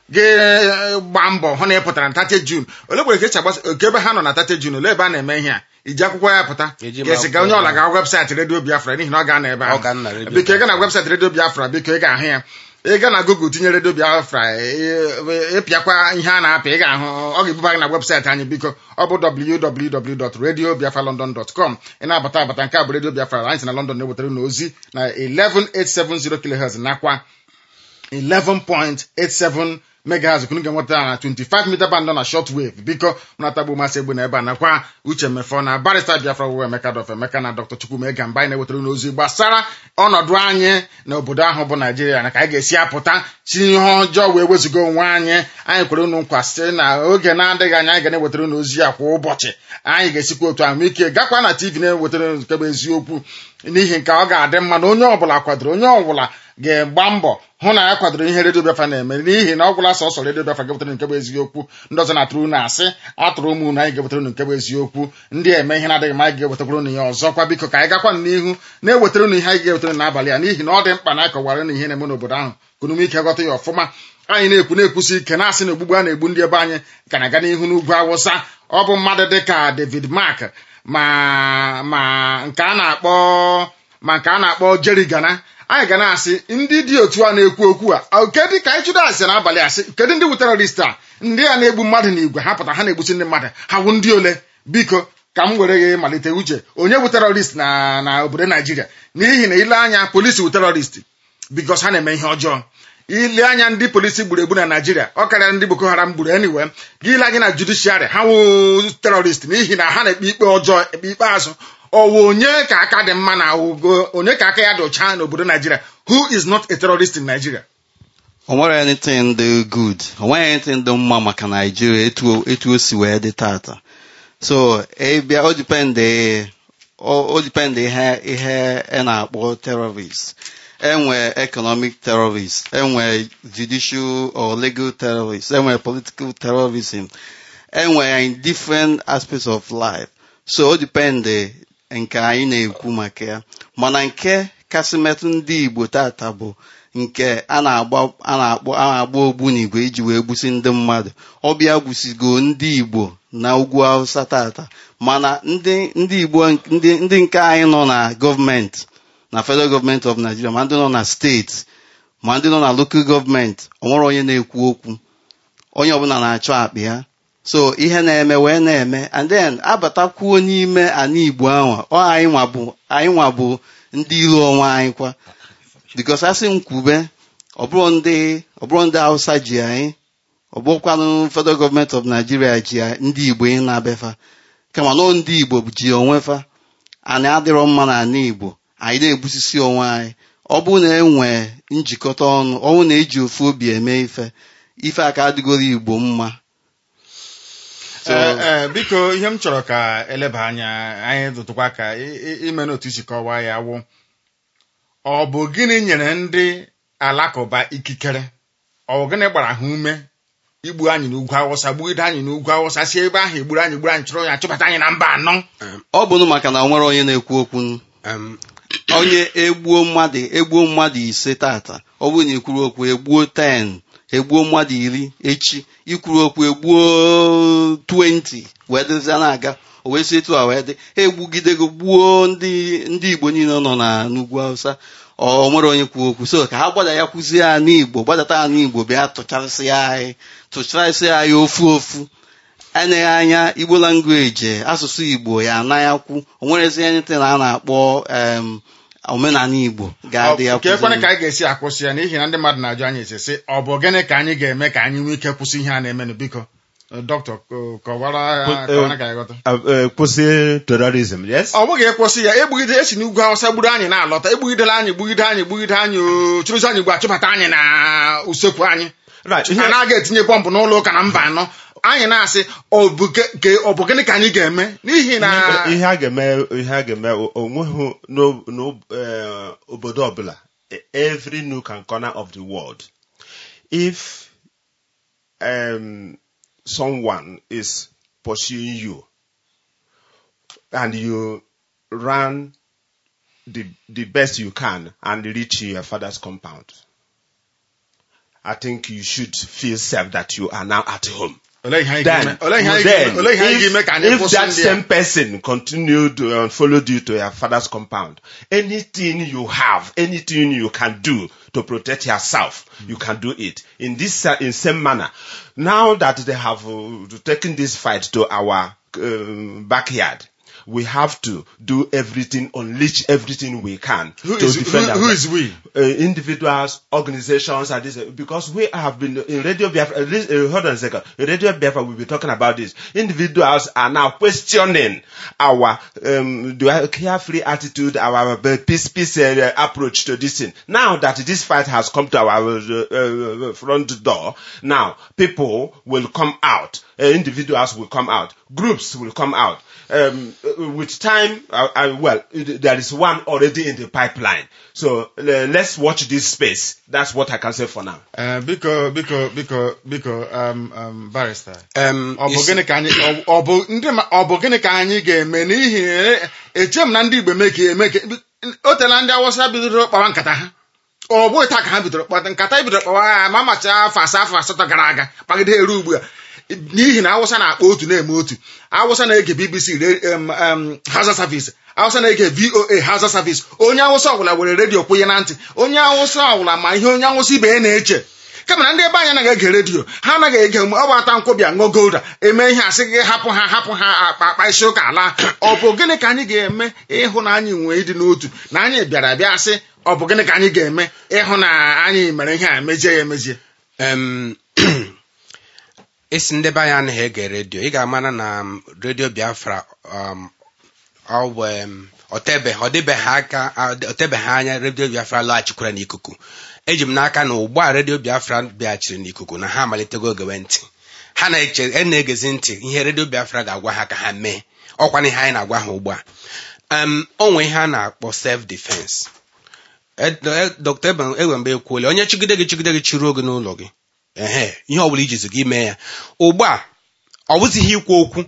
ga-gba mbọ hụ na ị pụtara na 30 June ole kwere ka esi agbasa oke ebe ha nọ na 30 June ole ebe a na-eme ihe a iji akwụkwọ ya pụta Eji m ka esi ga onye akwụkwọ ọla ya. ga webụsaịtị redio Biafra n'ihi na ọ ga-anọ ebe Ọ ahụ ga-anọ redio biko ị ga na webụsaịtị redio Biafra biko ị ga-ahụ ya ị ga na Google tinye redio Biafra ị- ịpịakwa ihe a na-apị ị ga-ahụ ọ ga-ebuba gị na webụsaịtị anyị biko ọ bụ www.radiobiafralondon.com ị na-abata abata nke a bụ redio Biafra anyị si na London na-ewetara unu ozi na 11870 kHz nakwa 11.87 megahertz kunu ga-enweta na 25 meter band nọ na shortwave biko mnatagbu masị egbu na ebe a nakwa uche mefọ na barista biafra wụ emeka dọf emeka na dr chukwumega mba anyị na-ewetara unu ozi gbasara ọnọdụ anyị na obodo ahụ bụ naijiria na ka anyị ga-esi apụta si ihe ọjọọ wee wezuga onwe anyị anyị kwere unu nkwa site na oge na-adịghị anya anyị ga na-ewetara unu ozi ya kwa ụbọchị anyị ga-esikwa otu ahụ ike gakwa na tv na-ewetara unu nke bụ eziokwu n'ihi nke ọ ga-adị mma na onye ọbụla kwadoro onye ọbụla ga-agba mbọ hụ na ya kwadoro ihe redio biafra na-eme n'ihi na ọ gwụla sọsọ redio biafra ga-ewetara nke bụ eziokwu ndị ọzọ na-atụrụ unu asị atụrụ ụmụ unu anyị ga-ewetara unu nke bụ eziokwu ndị eme ihe na-adịghị mma anyị ga-ewetakwara unu ya ọzọkwa biko ka anyị gakwa n'ihu na-ewetara unu ihe anyị ga-ewetara unu n'abalị a n'ihi na ọ dị mkpa na anyị kọwara unu ihe na-eme n'obodo ahụ kunume ike ghọta ya ọfụma anyị na-ekwu na-ekwusi ike na-asị na ogbugbu a na-egbu ndị ebe anyị ka na-aga n'ihu n'ugwu awụsa ọ bụ mmadụ dịka David Mark ma ma nke a na-akpọ ma nke a na-akpọ Jerry Gana anyị ga na-asị ndị dị otu a na-ekwu okwu a kedụ ka anyị chụdo asị n'abalị asị kedu ndị bụ terọrist a ndị a na-egbu mmadụ na igwe ha pụta ha na-egbusi ndị mmadụ ha wụ ndị ole biko ka m were gị malite uche onye bụ terọrist na na obodo naijiria n'ihi na ile anya polisi bụ terọrist bikos ha na-eme ihe ọjọọ ile anya ndị polisi gburu egbu na naijiria ọ karịa ndị boko haram gburu anyway gị ile anya na judishiarị ha wụ terọrist n'ihi na ha na-ekpe ikpe ọjọọ ekpe ikpeazụ ọwụ onye ka aka dị mma na ogo onye ka aka ya dị ọcha n'obodo naijiria who is not a terrorist in nigeria o nwere anything dị good o nweghị anything dị mma maka naijiria etu etu o si wee dị tata so ịbịa o dipende o o dipende ihe ihe ị na-akpọ terrorist enwe economic terrorist enwe judicial or legal terrorist enwe political terrorism enwe in different aspects of life so o dipende nke anyị na-ekwu maka ya mana nke kasị metụ ndị igbo tata bụ nke a na-agba a na-akpọ a na-agba ogbunigwe iji wee gbusi ndị mmadụ ọbịa gbusigo ndị igbo na ugwu hausa tata mana ndị ndị igbo ndị ndị nke anyị nọ na gọọmenti na federal gọọmenti of nigeria ma ndị nọ na steeti ma ndị nọ na lokal gọọmenti onwere onye na-ekwu okwu onye ọbụla na-achọ akpị ya so ihe na-eme wee na-eme and then abatakwuo n'ime ana igbo ahụ ọ anyị nwa bụ anyị nwa bụ ndị iro onwe anyị kwa bikos asị m kwube ọ bụrụ ndị ọ bụrụ ndị hausa ji anyị ọ bụrụkwanụ federal gọọmenti of nigeria ji anyị, ndị igbo ị na-abefa kama nọ ndị igbo ji onwe fa anyị adịrọ mma na ana igbo anyị na-egbusisi onwe anyị ọ bụrụ na enwe njikọta ọnụ ọnwụ na eji ofu obi eme ife ife aka adịgoro igbo mma So- Ee, ee, biko ihe m chọrọ ka eleba anya anyị dụtụkwa ka i- i- ime n'otu isi kọwaa ya wụ ọ bụ gịnị nyere ndị alakụba ikikere ọ bụ gịnị gbara ha ume igbu anyị n'ugwu awụsa gbugide anyị n'ugwu awụsa si ebe ahụ egburu anyị gburu anyị chụrụ ya chụbata anyị na mba anọ ọ bụrụ maka na o nwere onye na-ekwu okwu Um, onye egbuo mmadụ egbuo mmadụ ise tata ọ bụrụ na ikwuru okwu egbuo 10 egbuo mmadụ iri echi ikwuru okwu egbuo 20 wee dịzia na-aga o wee si etu a wee dị ha egbugidego gbuo ndị ndị igbo niile nọ na n'ugwu hausa ọ nwere onye kwuo okwu so ka ha gbada ya kwuzie ya n'igbo gbadata ya n'igbo bịa tụchasịa anyị tụchasịa anyị ofu ofu eneghị anya igbo langweji asụsụ igbo ya anaghịkwu o nwerezi anything a na-akpọ em, omenala igbo ga-adị ya nke ekwene kwụzi. ka anyị ga-esi akwụsị ya n'ihi na ndị mmadụ na-ajụ anyị esi sị ọ bụ gịnị ka anyị ga-eme ka anyị nwee ike kwụsị ihe a na-emenụ biko dọkịta kọwara Kwụ- kọwara ka anyị ghọta Uh, uh, kwụsị terrorism yes ọ bụghị ịkwụsị ya egbugide esi n'ugwu awụsa gburu anyị na-alọta egbugidela anyị gbugide anyị gbugide anyị o chụrụzi anyị gbu achụbata anyị na usekwu anyị right a ihe- na-aga etinye bọmbụ n'ụlọ ụka na mba anọ anyị na-asị ọ bụ ge- ge- ọ bụ gịnị ka anyị ga-eme n'ihi na ihe a ga-eme ihe a ga-eme o- onweghị n'o- n'o- eh, obodo ọbụla every nook and corner of the world if um, someone is pursuing you and you run the the best you can and reach your father's compound I think you should feel safe that you are now at home. olee ihe anyị Then, ga-eme olee ihe anyị then ga-eme olee ihe anyị ga-eme ka anyị if, if kwụsị that ndị a same person continued to uh, followed you to your father's compound, anything you have, anything you can do to protect yourself, you can do it in this uh, in same manner. Now that they have uh, taken this fight to our um backyard, we have to do everything, unleash everything we can who to is defend who, who ourselves is we uh, individuals, organizations, and this because we have been in Radio Biafra. Uh, this- uh, hold on a second. In Radio Biafra, we'll be talking about this. Individuals are now questioning our um, the carefree attitude, our uh, peace peace uh, approach to this thing. Now that this fight has come to our uh, uh, front door, now people will come out. Uh, individuals will come out. Groups will come out. Um, uh, with time, uh, uh, well, it- there is one already in the pipeline. So uh, let's watch this space. That's what I can say for now. Eh, biko biko biko biko um, um, barrister Um, ọ bụ you see- gịnị ka anyị ọ- ọ bụ ndị ma- ọ bụ gịnị ka anyị ga-eme n'ihi na eche m na ndị igbo eme ka eme ka o tela ndị awụsa bidoro kpawa nkata ha ọ bụghị taa ka ha bidoro kpata nkata bidoro kpawa ha ma macha afọ asaa afọ asatọ gara aga kpagide eru ugbu a n'ihi na awụsa na-akpa otu na-eme otu awụsa na-ege bbc re- em, em, Hausa service awụsa na-ege voa Hausa service onye awụsa ọbụla were redio kwụnye na ntị onye awụsa ọbụla ma ihe onye awụsa ibe ya na-eche kama na ndị ebe anyị anaghị ege redio ha anaghị ege mgbe ọ bụ ata nkwụbịa ṅụọ golda eme ihe asị gị hapụ ha hapụ ha akpa akpa isi ụka ala ọ bụ gịnị ka anyị ga-eme ịhụ na anyị nwee ịdị n'otu na anyị bịara bịa sị ọ bụ gịnị ka anyị ga-eme ịhụ na anyị mere ihe a mejie ya emezie um, isi ndị be anyị anaghị ege redio ị ga-amara na um, redio biafra um, ọ bụ um, ọtebeghị ọ dịbeghị aka ọ tebeghị anya redio biafra lọghachikwara n'ikuku eji m n'aka na ugbu a redio biafra bịaghachiri n'ikuku na ha amalitego ogewe ntị ha na-eche e na-egezi ntị ihe redio biafra ga-agwa ha ka ha mee ọkwana ihe anyị na-agwa ha ugbu a um, o nwee ihe a na-akpọ self defense dr ewembe ekwuola onye chigide gị chigide gị chiruo gị n'ụlọ gị ehe ihe ọbụla ijizi gị mee ya ugbu a ọ bụzighị ikwu okwu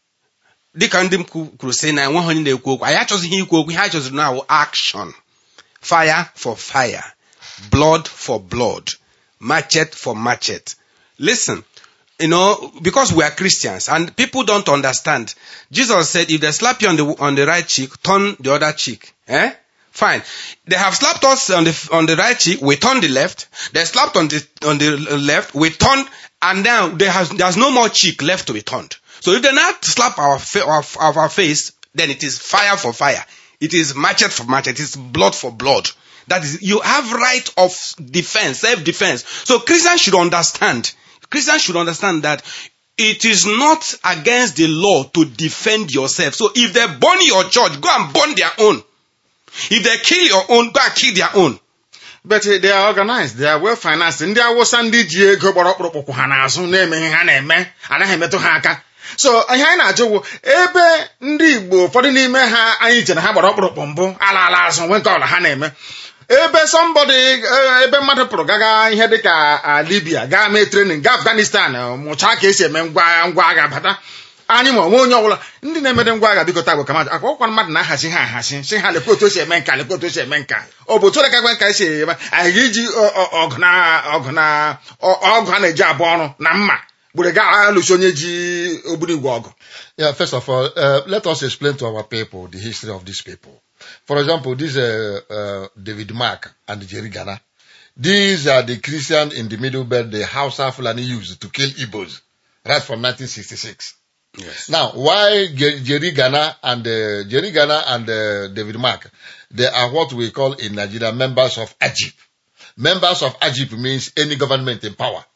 dịka ndị m kwu- kwuru sị na enweghị onye na-ekwu okwu anyị achọzighị ikwu okwu ihe anyị chọziri na awụ action fire for fire blood for blood machete for machete listen you know, because we are Christians and people don't understand. Jesus said, if they slap you on the on the right cheek, turn the other cheek. Eh? Fine. They have slapped us on the on the right cheek. We turn the left. They slapped on the on the left. We turn, and now there has there's no more cheek left to be turned. So if they not slap our fa- our, our, our face, then it is fire for fire. It is machete for machete. It is blood for blood. That is, you have right of defense, self-defense. So Christians should understand. Christians should understand that it is not against the law to defend yourself. So if they burn your church, go and burn their own. If they kill your own, go and kill their own. but they are organized they are well financed ndị awụsa ndị ji ego gbara ọkpụrụkpụkwụ ha n'azụ na-eme ihe ha na-eme anaghị emetụ ha aka so ihe anyị na-ajụ bụ ebe ndị igbo ụfọdụ n'ime ha anyị chere ha gbara ọkpụrụkpụ mbụ ala ala azụ nwe nke ọla ha na-eme ebe sọmbọdị ebe mmadụ pụrụ gaga ihe dịka ah, libya gaa mee trenin gaa afghanistan eh, mụchaa ka esi eme ngwa ngwa agha bata anyị ma onwe onye ọbụla ndị na-emede ngwa agha biko taa bụ kamadụ akwa ọkwa mmadụ na-ahazi ha ahazi si ha lekwa otu esi eme nka lekwa otu esi eme nka ọ bụ otu ole ka gwa nka esi eme anyị ga-eji ọ- ọ- ọgụ na ọgụ na ọ- ọgụ a na-eji abụ ọrụ na mma gbere gaa alụsi onye ji ogbunigwe ọgụ Yeah, first of all, uh, let us explain to our people the history of these people. For example, this uh, uh, David Mark and Jerry Ghana. These are the Christians in the Middle Belt the Hausa Fulani used to kill Igbos right from 1966. Yes. Now, why Ge- Jerry Ghana and uh, Jerry Ghana and uh, David Mark? They are what we call in Nigeria members of AGIP. Members of AGIP means any government in power.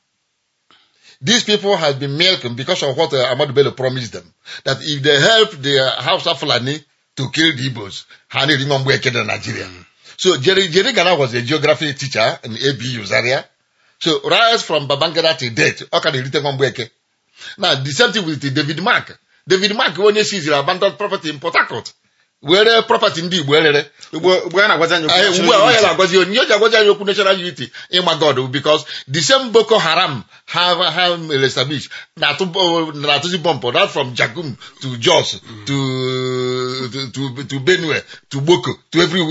These people have been milking because of what uh, Ahmad Bello promised them. That if they help the uh, House of Fulani to kill the Igbos, Hani Rimambu in Nigeria. So Jerry, Jerry Ghana was a geography teacher in ABU Zaria. So right from Babangida to date, how can he return Mweke? Now, the same thing with David Mark. David Mark onye seized abandoned property in Port Harcourt. Were property ndị Igbo erere. ugbo ugbo a na-agwazi anyị okwu Anyị- Ugbu a ọ ya na-agwazi onye o ji agwazi anyị okwu national unity ịma God because the same Boko Haram have have established na-atụ bo- na-atụzi bọmpụ right from Jagum to Jos to to to to Benue to Boko to everywhere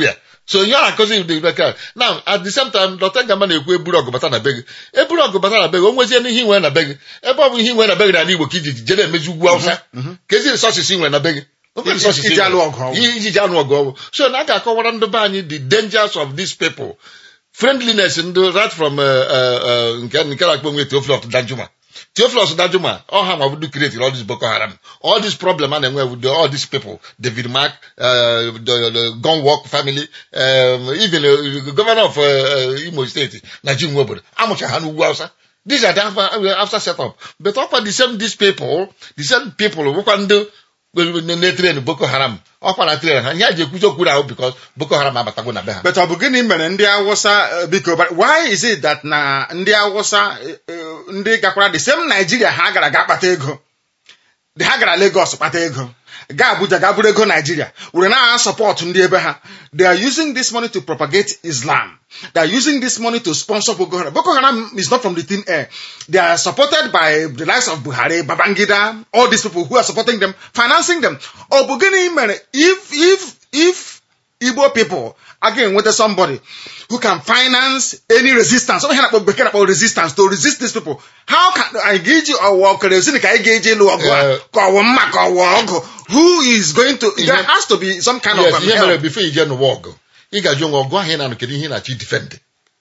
so ihe a na-akụzi dị bekee na at the same time dọta gama na-ekwu eburu ọgụ bata na be gị eburu ọgụ bata na be gị o nwezie n'ihe inwe na be gị ebe ọ bụ ihe inwe na be gị n'ala Igbo ka iji jere emezi ugwu Awụsa ka ezi resources inwe na be gị O nwere resources Iji inwe. alụ ọgụ ọgwụ. Iji- iji alụ ọgụ ọgwụ so na a ga-akọwara ndị be anyị the dangers of these people friendliness ndị right from uh, uh, uh, nke nke na-akpọ onwe Theophilus Danjuma Theophilus Danjuma all ha ma budu create all this Boko Haram all this problem a na-enwe with the- all these people David Mark uh, the, the Gunwalk family um, even uh, the governor of uh, uh, Imo State na ji nwe obodo amụcha ha n'ugwu Hausa these are the after, after setup but ọkwa the same these people the same people bụkwa ndị na-etren Boko Haram ọkwa na tren ha ihe a ji ekwuzi okwu ahụ because Boko Haram abatago na be ha but ọ bụ gịnị mere ndị awụsa eh, biko but why is it that na ndị awụsa eh, eh, ndị gakwara the same Nigeria ha gara ga kpata ego The ha gara Lagos kpata ego ga Abuja ga buru ego Nigeria were na support ndị ebe ha they are using this money to propagate Islam they are using this money to sponsor Boko Haram Boko Haram is not from the thin air they are supported by the likes of Buhari Babangida all these people who are supporting them financing them ọ bụ gịnị mere if if if Igbo people again with somebody who can finance any resistance. Something like bekee na-akpọ resistance to resist these people. How can anyị ga-eji ọwa kerosene ka anyị ga-eji ịlụ ọgụ a Eh. ka ọwụ mma ka ọwụ ọgụ who is going to there has to be some kind yes of um, ihe mere help. bifo ije n'ụwa ọgụ ị ga-ajụ onwe ọgụ ahụ ị na-anụ kedu ihe ị na-achọ idifendị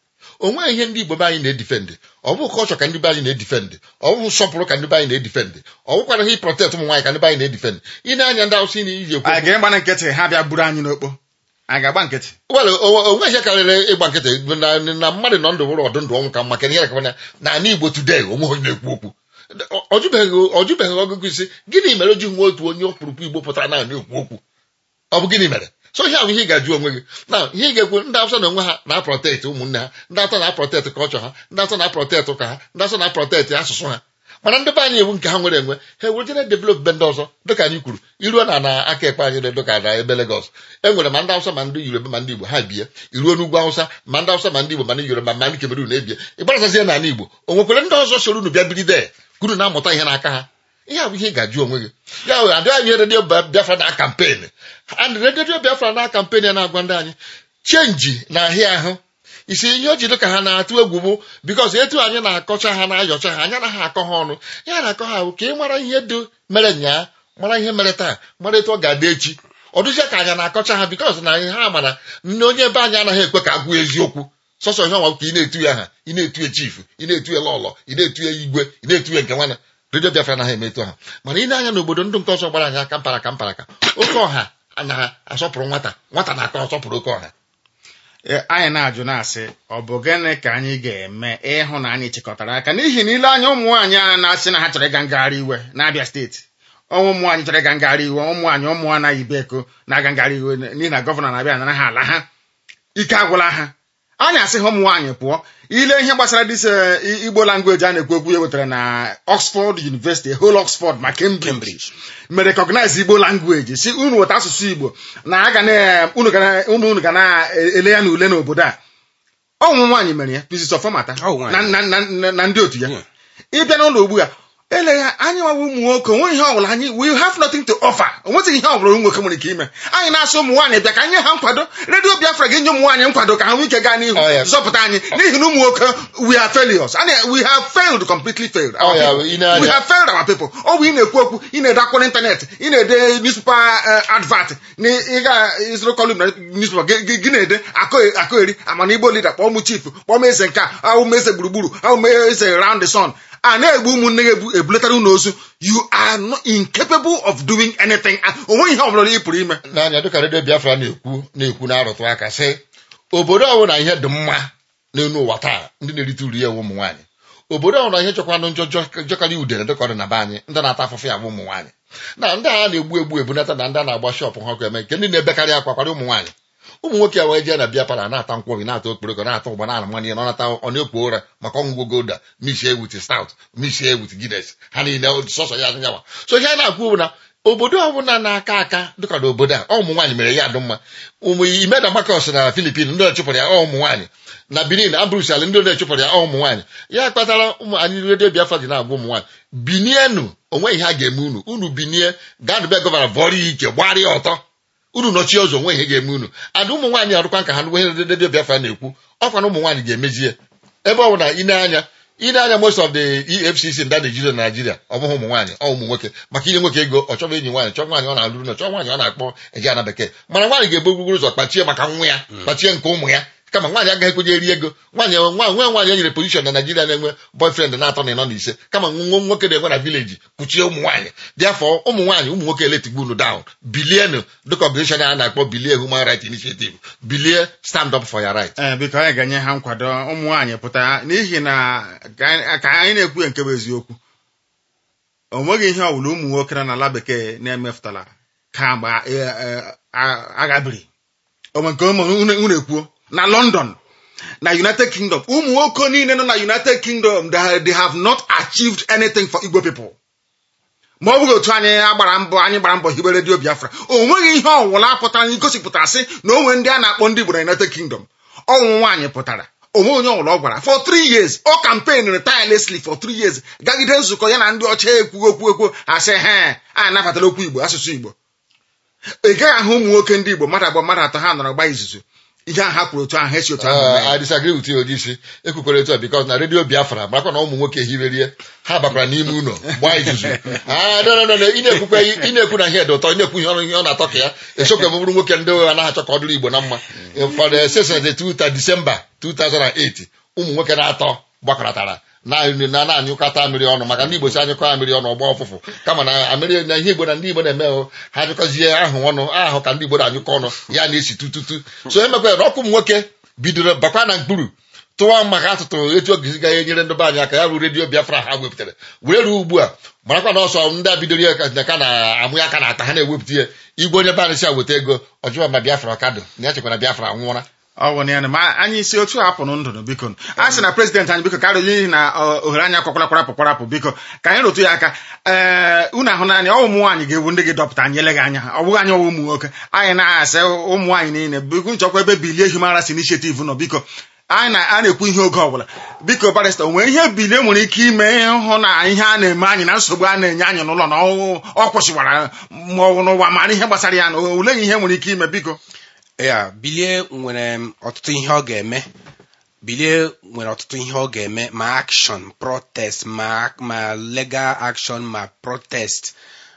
o nweghị ihe ndị Igbo be anyị na-edifendị ọ bụ kọlchọ ka ndị be anyị na-edifendị ọ bụ nsọpụrụ ka ndị be anyị na-edifendị ọ bụkwara ihe protect ụmụ nwaanyị ka ndị be anyị na-edifendị ị na-anya ndị Awụsa ị na-iji ekwu anyị ga-agba na nkịtị ha bịa buru anyị n'okpo anyị ga-agba nkịtị well o nweghị ihe karịrị ịgba nkịtị na na mmadụ nọ ndụ bụrụ ọdụ ndụ ọnwụ ka mma kedu ihe na-akọwanya na ala Igbo today onwe onye na-ekwu okwu Ọ- ọ jụbeghị ọ jụbeghị ọgụgụ isi gịnị mere o ji nwe otu onye ọkpụrụkpụ Igbo pụtara na na-ekwu okwu ọ bụ gịnị mere so ihe ahụ ihe ị ga-ajụ onwe gị na ihe ị ga-ekwu ndị Awụsa na onwe ha na-aprotekt ụmụnne ha ndị atọ na-aprotekt kọlchọ ha ndị atọ na-aprotekt ụka ha ndị atọ na-aprotekt asụsụ ha mana ndị be anyị ewu nke ha nwere enwe ha ewere jere develop be ndị ọzọ dịka anyị kwuru iruo na na aka ekpe anyị dị dịka na ebe Lagos e nwere ma ndị Awụsa ma ndị Yoruba ma ndị Igbo ha bie iruo n'ugwu Awụsa ma ndị Awụsa ma ndị Igbo ma ndị Yoruba ma ndị Cameroon na-ebie ịgbarazazie n'ala Igbo o nwekwere ndị ọzọ soro unu bịa biri de kunu na-amụta ihe n'aka ha ihe a bụ ihe ị ga-ajụ onwe gị ya wee adịghị anyị redio Biafra na kampen and redio Biafra na kampen ya na-agwa ndị anyị chenji na ahịa ahụ isi ihe o ji dị ka ha na-atụ egwu bụ bikos etu anyị na-akọcha ha na-ayọcha ha anyị anaghị akọ ha ọnụ ya na-akọ ha bụ ka ị mara ihe dị mere nyaa mara ihe mere taa mara etu ọ ga-adị echi ọ dụzie ka anyị na-akọcha ha bikos na anyị ha mana nne onye ebe anyị anaghị ekwe ka agwụ eziokwu sọsọ ihe ọnwa ka ị na-etu ya ha ị na-etu ya chifu ị na-etu ya lọlọ ị na-etu ya igwe ị na-etu ya nke nwana redio Biafra anaghị emetụ ha mana ị na-anya n'obodo ndị nke ọzọ gbara anyị aka mpara ka mpara ka oke ọha anaghị asọpụrụ nwata nwata na-akọ asọpụrụ oke ọha Eh, anyị na-ajụ na-asị ọ bụ gịnị ka anyị ga-eme ịhụ na anyị chịkọtara aka n'ihi na ile anya ụmụ nwaanyị a na-asị na ha chọrọ ịga ngagharị iwe n'Abịa steeti ọnwụ ụmụ nwaanyị chọrọ ịga ngagharị iwe ụmụ nwaanyị ụmụ anaghị ibe eko na-aga ngagharị iwe n'ihi na gọvanọ na-abịa nara ha ala ha ike agwụla ha anyị asị ha ụmụ nwaanyị pụọ ile ihe gbasara dis igbo langweji a na-ekwu okwu ya wetara na Oxford University whole Oxford ma Cambridge mere recognize igbo language si unu weta asụsụ igbo na aga na unu ga na- ụmụ unu ga na-ele ya n'ule n'obodo a ọnwụ nwaanyị mere ya Mrs. Ọfọmata Ọ nwaanyị. na, na, na, na, na ndị otu ya Yeah. ịbịa n'ụlọ ugbu a eleghị anyị nwawa ụmụ nwoke onwe ihe ọbụla anyị we have nothing to offer onwezighị ihe ọbụla ụmụ nwoke nwere ike ime anyị na-asụ ụmụ nwaanyị bịa ka anyị nye ha nkwado redio Biafra ga-enye ụmụ nwaanyị nkwado ka ha nwee ike gaa n'ihu Oh, yeah. zọpụta anyị n'ihi na ụmụ nwoke we are failures And we have failed completely failed our Oh, yeah, people. ị na-anya- we have failed our people ọ bụ ị na-ekwu okwu ị na-ede akwụkwọ n'ịntanetị ị na-ede newspaper eh, advert na ị ga ịzụrụ column na newspaper gị- gị gị na-ede akọ- akọgheri amana igbo leader kpọọ m chief kpọọ m eze nke a ahụ m eze gburugburu ahụ m eze round the sun a na-egbu ụmụnne gị ebu- ebulatara unu ozu you are not incapable of doing anything Ah, o nweghị ihe ọ bụla ị pụrụ ime n'anya dịka redio Biafra na-ekwu na-ekwu na-arụtụ aka sị obodo ọbụla ihe dị mma n'elu ụwa taa ndị na-erite uru ya bụ ụmụ nwaanyị obodo ọbụla ihe chọkwanụ njọ jọ- jọkarị udere dịka ọ dị na be anyị ndị na-ata afụfụ ya bụ ụmụ nwaanyị na ndị a na-egbu egbu ebunata na ndị a na-agba shọpụ ha ọkụ eme nke ndị na-ebekarị akwa kwara ụmụ nwaanyị ụmụ nwoke a wee jee na bịa para na-ata nkwọbi na-ata okporoko na-ata ụgba na mmanụ ihe na ọ nata ọ na-ekwo ụra maka ọṅụgwọ golda mishie wit stout mishie wit Guinness ha niile sọsọ ya nyawa so ihe a na-akwụ bụ na obodo ọbụla na-aka aka dịka na obodo a ọ ụmụ nwaanyị mere ya dị mma ụmụ imeda makos na Filipin ndị ọchụpụrụ ya ọ ụmụ nwaanyị na Benin Abrus ala ndị ọchụpụrụ ya ọ ụmụ nwaanyị ya kpatara ụmụ anyị redio Biafra ji na-agwa ụmụ nwaanyị binienu onwe ihe a ga-eme unu unu binie gaa dube gọvanọ vọrọ ya ike gbarịa ọtọ unu nọchie ụzọ nwe ihe ga-eme unu adị ụmụ nwaanyị arụkwa ka ha nwe ihe redio biafra na-ekwu ọkwa na ụmụ nwaanyị ga-emezie ebe ọ bụ na ine anya ine anya most of the efcc ndị a na-ejido na naijiria ọ bụghị ụmụ nwaanyị ọ ụmụ nwoke maka inye nwoke ego ọ chọrọ enyi nwaanyị chọọ nwaanyị ọ na-alụrụ na chọọ nwaanyị ọ na-akpọ eji ana bekee mana nwaanyị ga-ebu gbugburu ụzọ kpachie maka nwa ya kpachie nke ụmụ ya kama nwaanyị agaghị ekwenye eri ego nwaanyị nwa nwe nwaanyị e nyere pozishọn na naijiria na-enwe boyfriend na-atọ na ịnọ na ise kama nwa nwoke na-enwe na vileji kpuchie ụmụ nwaanyị bịafọ ụmụ nwaanyị ụmụ nwoke eletigbu unu down bilienu dịka ọgụzeshọn a na-akpọ bilie human right initiative bilie stand up for your right ee biko anyị ga-enye ha nkwado ụmụ nwaanyị pụta n'ihi na ka anyị ka anyị na-ekwu ya nke bụ eziokwu o nweghị ihe ọbụla ụmụ nwoke nọ n'ala bekee na-emefụtara kamgbe e- e- a- agha biri onwe nke ụmụ unu ekwuo na london na united kingdom ụmụ nwoke niile nọ na united kingdom they they have not achieved anything for igbo people ma ọ bụghị otu anyị agbara mbọ anyị gbara mbọ hibe redio biafra o nweghị ihe ọwụla pụtara anyị gosipụtara sị na onwe ndị a na-akpọ ndị igbo na united kingdom ọnwụ nwaanyị pụtara onwe onye ọbụla ọ gwara for three years ọ campaign tirelessly for three years gagide nzukọ ya na ndị ọcha ekwugo okwu ekwu asị he a nabatara okwu igbo asụsụ igbo ị gaghị ahụ ụmụ nwoke ndị igbo mmadụ abụọ mmadụ atọ ha nọrọ gba izuzu ihe ahụ ha kwuru otu ahụ ha esi otu ahụ mee Uh, I disagree with you Odisi ekwukwere etu a because na redio Biafra marakwa na ụmụ nwoke hiberie ha bakwara n'ime ụlọ gbaa izuzu Ah, no, no, no, no, ị na-ekwukwe ị na-ekwu na ihe dị ụtọ ị na-ekwu ihe ọrụ ihe ọ na-atọ ka ya esokwe m bụrụ nwoke ndị anaghị achọ ka ọ dịrị Igbo na mma for the session the 2 December 2008 ụmụ nwoke na-atọ gbakọtara na na na-anyụkọta mmiri ọnụ maka ndị Igbo si anyụkọ mmiri ọnụ ọgba ọfụfụ kama na amịrị na ihe Igbo na ndị Igbo na-eme hụ ha anyụkọzie ahụ ọnụ ahụ ka ndị Igbo na-anyụkọ ọnụ ya na-esi tututu so emekwa na ọkụ ụmụ nwoke bidoro bakwa na mkpụrụ tụwa maka atụtụ etu oge ga enyere ndị be anyị aka ya bụ redio biafra ha wepụtara were ruo ugbu a marakwa na ọsọ ndị a bidoro ya ka ka na-amụ ya aka na ata ha na-ewepụta ya igwe onye be anyị si weta ego ọjụwa ma biafra ọkadụ na ya chekwa na biafra nwụọra ọ bụ na ya na ma anyị si otu a pụrụ ndụ biko a sị na prezidenti anyị biko karịrị n'ihi na ọ, ohere anya kwakwara pụkwarapụ biko ka anyị rụtụ ya aka ee unu ahụ naanị ọ ụmụ nwaanyị ga-ewu ndị gị dọpụta anyị eleghị anya ọ bụghị anyị ọwụ ụmụ nwoke anyị na-asị ụmụ nwaanyị niile biko nchọkwa ebe bilie human rights initiative nọ biko anyị na a na-ekwu ihe oge ọbụla biko barista o nwere ihe bilie nwere ike ime hụ na ihe a na-eme anyị na nsogbu a na-enye anyị n'ụlọ na ọ ọ kwụsịwara ma ọ bụ n'ụwa mara ihe gbasara ya na oleghị ihe nwere ike ime biko ya bilie nwere m ọtụtụ ihe ọ ga-eme bilie nwere ọtụtụ ihe ọ ga-eme ma action protest ma ma legal action ma protest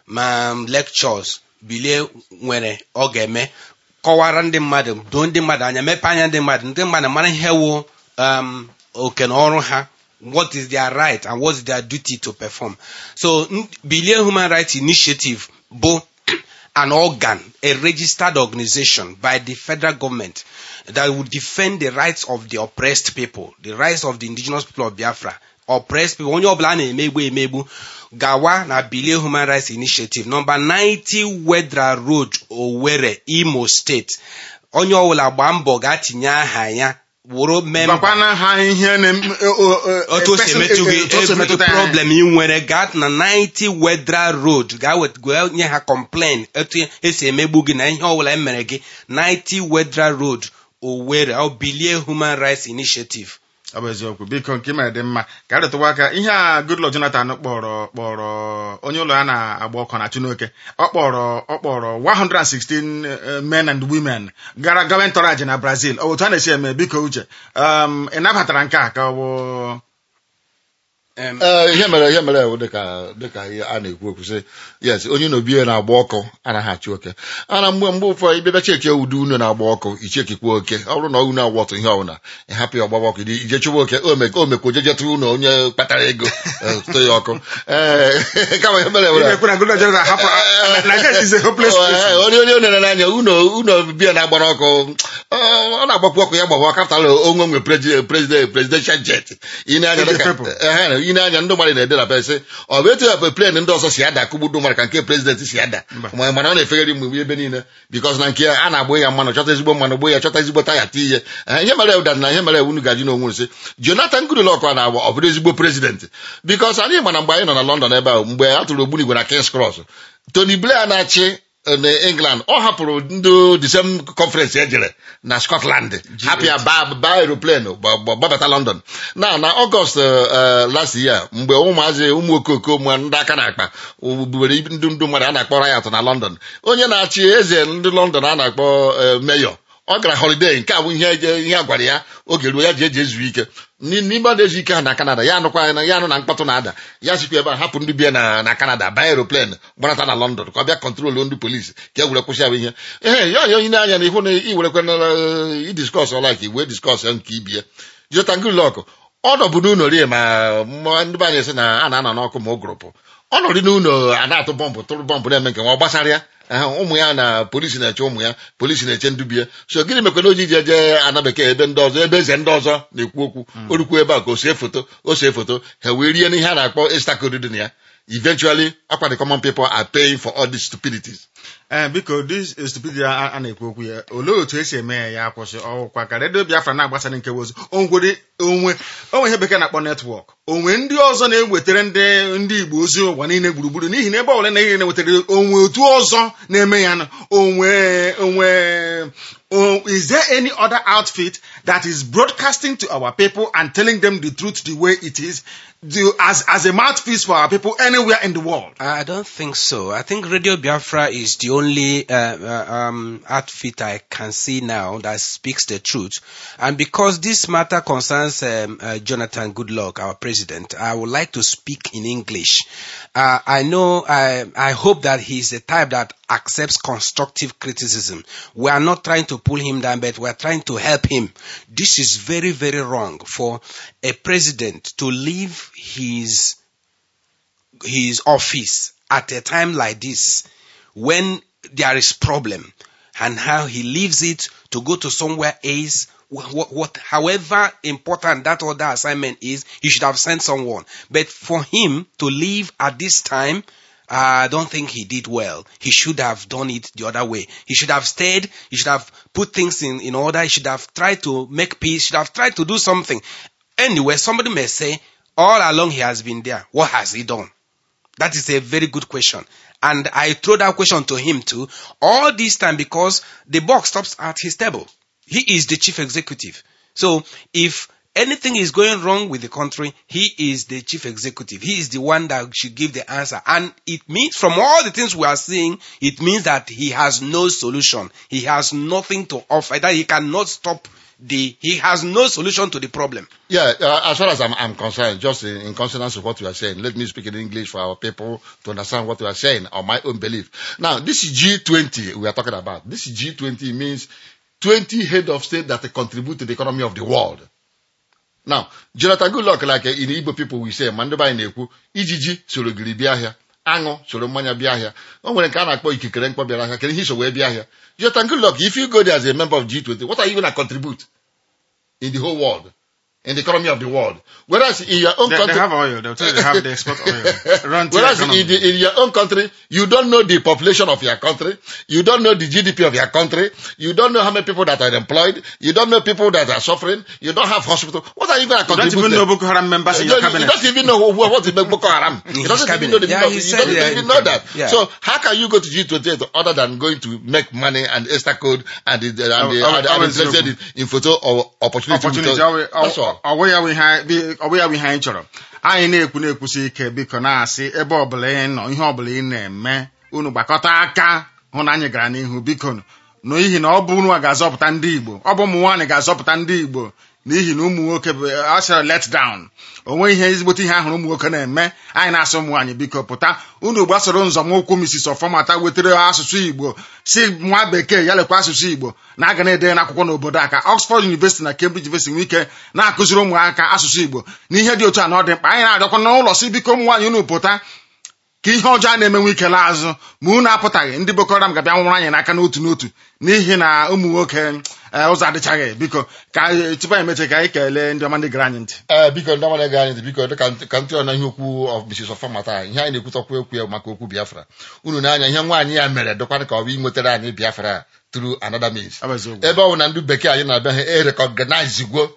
ma lectures bilie nwere ọ ga-eme kọwara ndị mmadụ doo ndị mmadụ anya mepee anya ndị mmadụ ndị mmadụ mara ihe wụ um, oke na ọrụ ha what is their right and what is their duty to perform so n- bilie human rights initiative bụ an organ, a registered organization by the federal government that would defend the rights of the oppressed people, the rights of the indigenous people of Biafra. Oppressed people, onye ọbụla a na-emegbu emegbu gawa na Bilie Human Rights Initiative number 90 Wedra Road, Owerri, Imo State. Onye ọbụla gbaa mbọ gaa tinye aha ya wụrụ memba gwakwana ha ihe na-em- o- o- o- otu o si person- emetụ gị otu o si every emetụta ya. problem ị nwere gaa na 90 Wedra Road gaa wet- gaa nye ha complain etu esi emegbu gị na ihe ọbụla emere gị 90 Wedra Road Owerri ọ bilie Human Rights Initiative ọ bụ eziokwu biko nke mere dị mma ka a rịtụwa aka ihe a Goodluck Jonathan kpọrọ kpọrọ onye ụlọ ya na-agba ọkụ na Chineke ọ kpọrọ ọ kpọrọ 116 eh, men and women gara gawa ntọrọaji na Brazil ọ bụ otu a na-esi eme biko uche um, ị nabatara nke a ka ọ bụ Em, Ee, ihe mere ihe mere ewu dịka dịka ihe a na-ekwu okwu sị yes onye na-obi ya na-agba ọkụ anaghị achị oke ana mgbe mgbe ụfọdụ ịbịaba cheki udu unu na-agba ọkụ ichekikwa oke ọ bụrụ na unu agba ọtụ ihe ọbụla ịhapụ ya ọgbaba ọkụ ije chụwa oke o mek- o mekwa oje jetụ unu onye kpatara ego eh, tụọ ya ọkụ ee kama ihe mere ewu ị na-ekwu na Goodluck Jonathan hapụ Nigeria is a hopeless place. onye onye onere n'anya unu unu bia na-agbara ọkụ ọ ọ na-agbakwu ọkụ ya gbawa kapịtal onwe nwe prezident presidential jet ị na-anya Ndị dịka- people. ehe, ị na-anya ndị mmadụ na-ede na pesị ọ bụ etu ya plen ndị ọzọ si ada kụgbu ndị mmadụ ka nke prezident si ada ma mana ọ na-efegharị mgbe ebe niile bikos na nke ya a na-agba ya mmanụ chọta ezigbo mmanụ gbo ya chọta ezigbo taya ti ihe Eh, ihe mere ụda na ihe mere unu gaji n'onwe unu sị jonathan goodluck a na-agba ọ bụrụ ezigbo prezident bikos anyị ma na mgbe anyị nọ na london ebe ahụ mgbe a tụrụ ogbunigwe na kings cross tony blair na-achị na england ọ hapụrụ ndị the same conference ejere na scotland hapụ ya baa baa aeroplane gba- gba- gbabata london na na ọgọst eh, last year mgbe ụmụazị ụmụ okoko ụmụ ndị aka na-akpa bubere ndị ndụ mmadụ a na-akpọ riot na london onye na-achị eze ndị london a na-akpọ eh, mayor ọ gara holiday nke a bụ ihe eje- ihe a gwara ya oge ruo ya ji eji ezu ike Ni- n'ime ọ na-ezu ike ha na canada ya anụkwa na ya anụ na mkpọtụ na-ada ya sikwa ebe a hapụ ndị bie na na canada baa aeroplane gbanata na london ka ọ bịa kọntrolu ndị polisi ka e were kwụsị ya bụ ihe ehe ya onye onye anya na ihu na iwerekwa na idiskọs ọla ka iwe diskọs ya nke ibie jota ngulọkụ ọ nọbụ n'ụlọ rie ma ma ndị be anyị sị na a na-anọ n'ọkụ ma ụgụrụpụ ọ nọrị n'ụlọ a na-atụ bọmbụ tụrụ bọmbụ na-eme nke nwa ọ gbasara ya Ehe, ụmụ ya na polisi na-eche ụmụ ya polisi na-eche ndubie so gịnị mekwa na o ji ji eje ana bekee ebe ndị ọzọ ebe eze ndị ọzọ na-ekwu okwu o rukwu ebe a ka o see foto o see foto ha wee rie n'ihe a na-akpọ estakod dị na ya eventually akwa the common people are paying for all these stupidities ee biko dis stupidity a a na-ekwu okwu ya olee otu esi eme ya ya akwụsị ọkwa ka redio biafra na-agbasara nke ozi onwere onwe onwe ihe bekee na-akpọ netwọk onwe ndị ọzọ na-ewetara ndị ndị igbo ozi ụwa niile gburugburu n'ihi na ebe ọbụla na ihe na-ewetara onwe otu ọzọ na-eme ya na onwe onwe o- is there any other outfit that is broadcasting to our people and telling them the truth the way it is do, as as a mouthpiece for our people anywhere in the world I don't think so. I think Radio Biafra is the only uh, uh, um, outfit I can see now that speaks the truth. And because this matter concerns um, uh, Jonathan Goodluck, our president, I would like to speak in English. Uh, I know, I, I hope that he's the type that accepts constructive criticism. We are not trying to pull him down, but we are trying to help him. This is very, very wrong for a president to leave his his office at a time like this when there is problem and how he leaves it to go to somewhere else what, what however important that other assignment is he should have sent someone but for him to leave at this time I don't think he did well. He should have done it the other way. He should have stayed. He should have put things in, in order. He should have tried to make peace. Should have tried to do something. Anyway, somebody may say, all along he has been there. What has he done? That is a very good question. And I throw that question to him too. All this time because the buck stops at his table. He is the chief executive. So if anything is going wrong with the country, he is the chief executive. He is the one that should give the answer. And it means from all the things we are seeing, it means that he has no solution. He has nothing to offer. That he cannot stop the, he has no solution to the problem. Yeah, uh, as far as I'm, I'm concerned, just in, in consonance with what you are saying, let me speak in English for our people to understand what you are saying or my own belief. Now, this is G20 we are talking about. This G20 means 20 head of state that contribute to the economy of the world. Now, Jonathan Goodluck, like uh, in Igbo people we say, Mandeba anyị na-ekwu, ijiji soro giri bịa ahịa, aṅụ soro mmanya bịa ahịa. O nwere nke a na-akpọ ikikere mkpọ bịara ahịa, kedu ihe iso wee bịa ahịa? Jonathan Goodluck, if you go there as a member of G20, what are you going to contribute in the whole world? In the economy of the world. Whereas in your own they, country, they have oil they'll tell you they have they export oil Run to the Whereas economy. in, the, in your own country, you don't know the population of your country, you don't know the GDP of your country, you don't know how many people that are employed, you don't know people that are suffering, you don't have hospital. What are you going to you don't contribute? even know there? Boko Haram members in You your don't- you cabinet. don't even know who, what is Boko Haram. In You his don't even know the cabinet. Yeah, meaning of he it. You said don't it even in know that. cabinet. Yeah. So how can you go to G28 other than going to make money and extra code and the, and the, Oh, and the, oh, and oh, the it's blessed true. in photo or opportunity. opportunity with- ọwụ- That's all. ọwụ ya bụ ihe anyị- bi- ọwụ ya bụ ihe anyị chọrọ anyị na-ekwu na-ekwusi ike biko na-asị ebe ọbụla ị nọ ihe ọbụla ị na-eme unu gbakọta aka hụ na anyị gara n'ihu biko n'ihi na ọ bụ unu a ga-azọpụta ndị igbo ọ bụ ụmụ nwaanyị ga-azọpụta ndị igbo n'ihi na ụmụ nwoke bụ asịra let down onwe ihe ezigbote ihe ahụrụ ụmụ nwoke na-eme anyị na-asị ụmụ nwaanyị biko pụta unu gbasoro nzọmụkwụ Mrs. Ọfọmata wetara asụsụ igbo si nwa bekee ya lekwa asụsụ igbo na aga na-ede n'akwụkwọ n'obodo a ka Oxford University na Cambridge University nwee ike na-akụziri ụmụaka asụsụ igbo n'ihe dị otu a na ọ dị mkpa anyị na-arịọkwa n'ụlọ si biko ụmụ nwaanyị unu pụta ka ihe ọjọọ a na-emenwe ike laa azụ ma unu apụtaghị ndị Boko Haram ga-abịa nwụrụ anyị n'aka n'otu n'otu n'ihi na ụmụ nwoke eh, ụzọ adịchaghị biko ka anyị- tupu anyị emeche ka anyị kelee ndị ọma ndị gara anyị ntị ee biko ndị ọmana ga anyị ntị biko ka ntị- ka ntị ọna ihe okwu of Mrs. Ọfọmata ihe anyị na-ekwutakwu ekwu ya maka okwu Biafra unu na-anya ihe nwaanyị ya mere dịkwana ka ọ bụ inwetara anyị Biafra through another means Ọ bụ eziokwu. ebe ọ bụ na ndị bekee anyị na-abịa ha erekọgnaiz gwo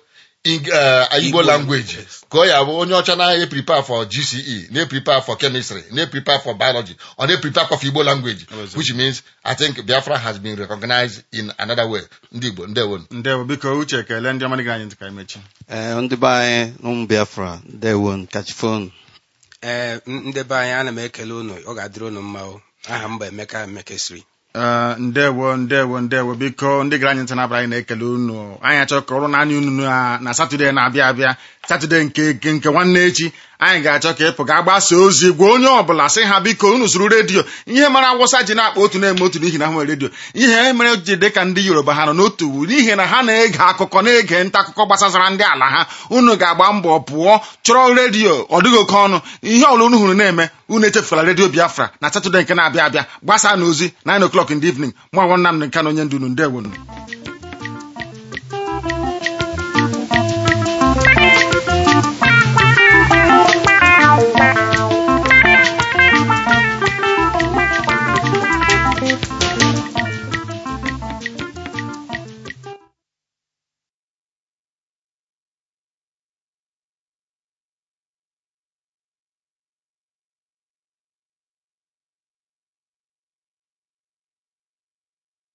Ing- eh, Igbo Igbo language language. ka ọ ya bụ onye ọcha na-eprepare for GCE na-eprepare for chemistry na-eprepare for biology ọ na-eprepare for Igbo language Ọzọ. which means I think Biafra has been recognized in another way ndị Igbo ndewonu ndewo biko uche kelee ndị ọma dị anyị ntị ka emechi ee ndị be anyị n'ụmụ biafra ndewo kachifonu ee ndị be anyị ana m ekele unu ọ ga-adịrị unu mma o aha m bụ emeka emekesiri Ee, ndewo ndewo ndewo biko ndị gara anyị ntị na-abara anyị na-ekele unu anyị achọ ka ọrụ naanị unu na na satọde na-abịa abịa satọde nke nke nke nwanne echi anyị ga-achọ ka ịpụ ga gbasa ozi gwa onye ọbụla sị ha biko unu zụrụ redio ihe mara awụsa ji na-akpa otu na-eme otu n'ihi na ha nwere redio ihe mere ji dị ka ndị yoruba ha nọ n'otu wu n'ihi na ha na-ege akụkọ na-ege nta akụkọ gbasazara ndị ala ha unu ga-agba mbọ pụọ chọrọ redio ọ dịghị oke ọnụ ihe ọbụla unu hụrụ na-eme unu echefula redio biafra na satọde nke na-abịa abịa gbasaa n'ozi 9 o'clock in the evening mụ agwọ Nnamdị Kanụ onye ndu unu ndewonu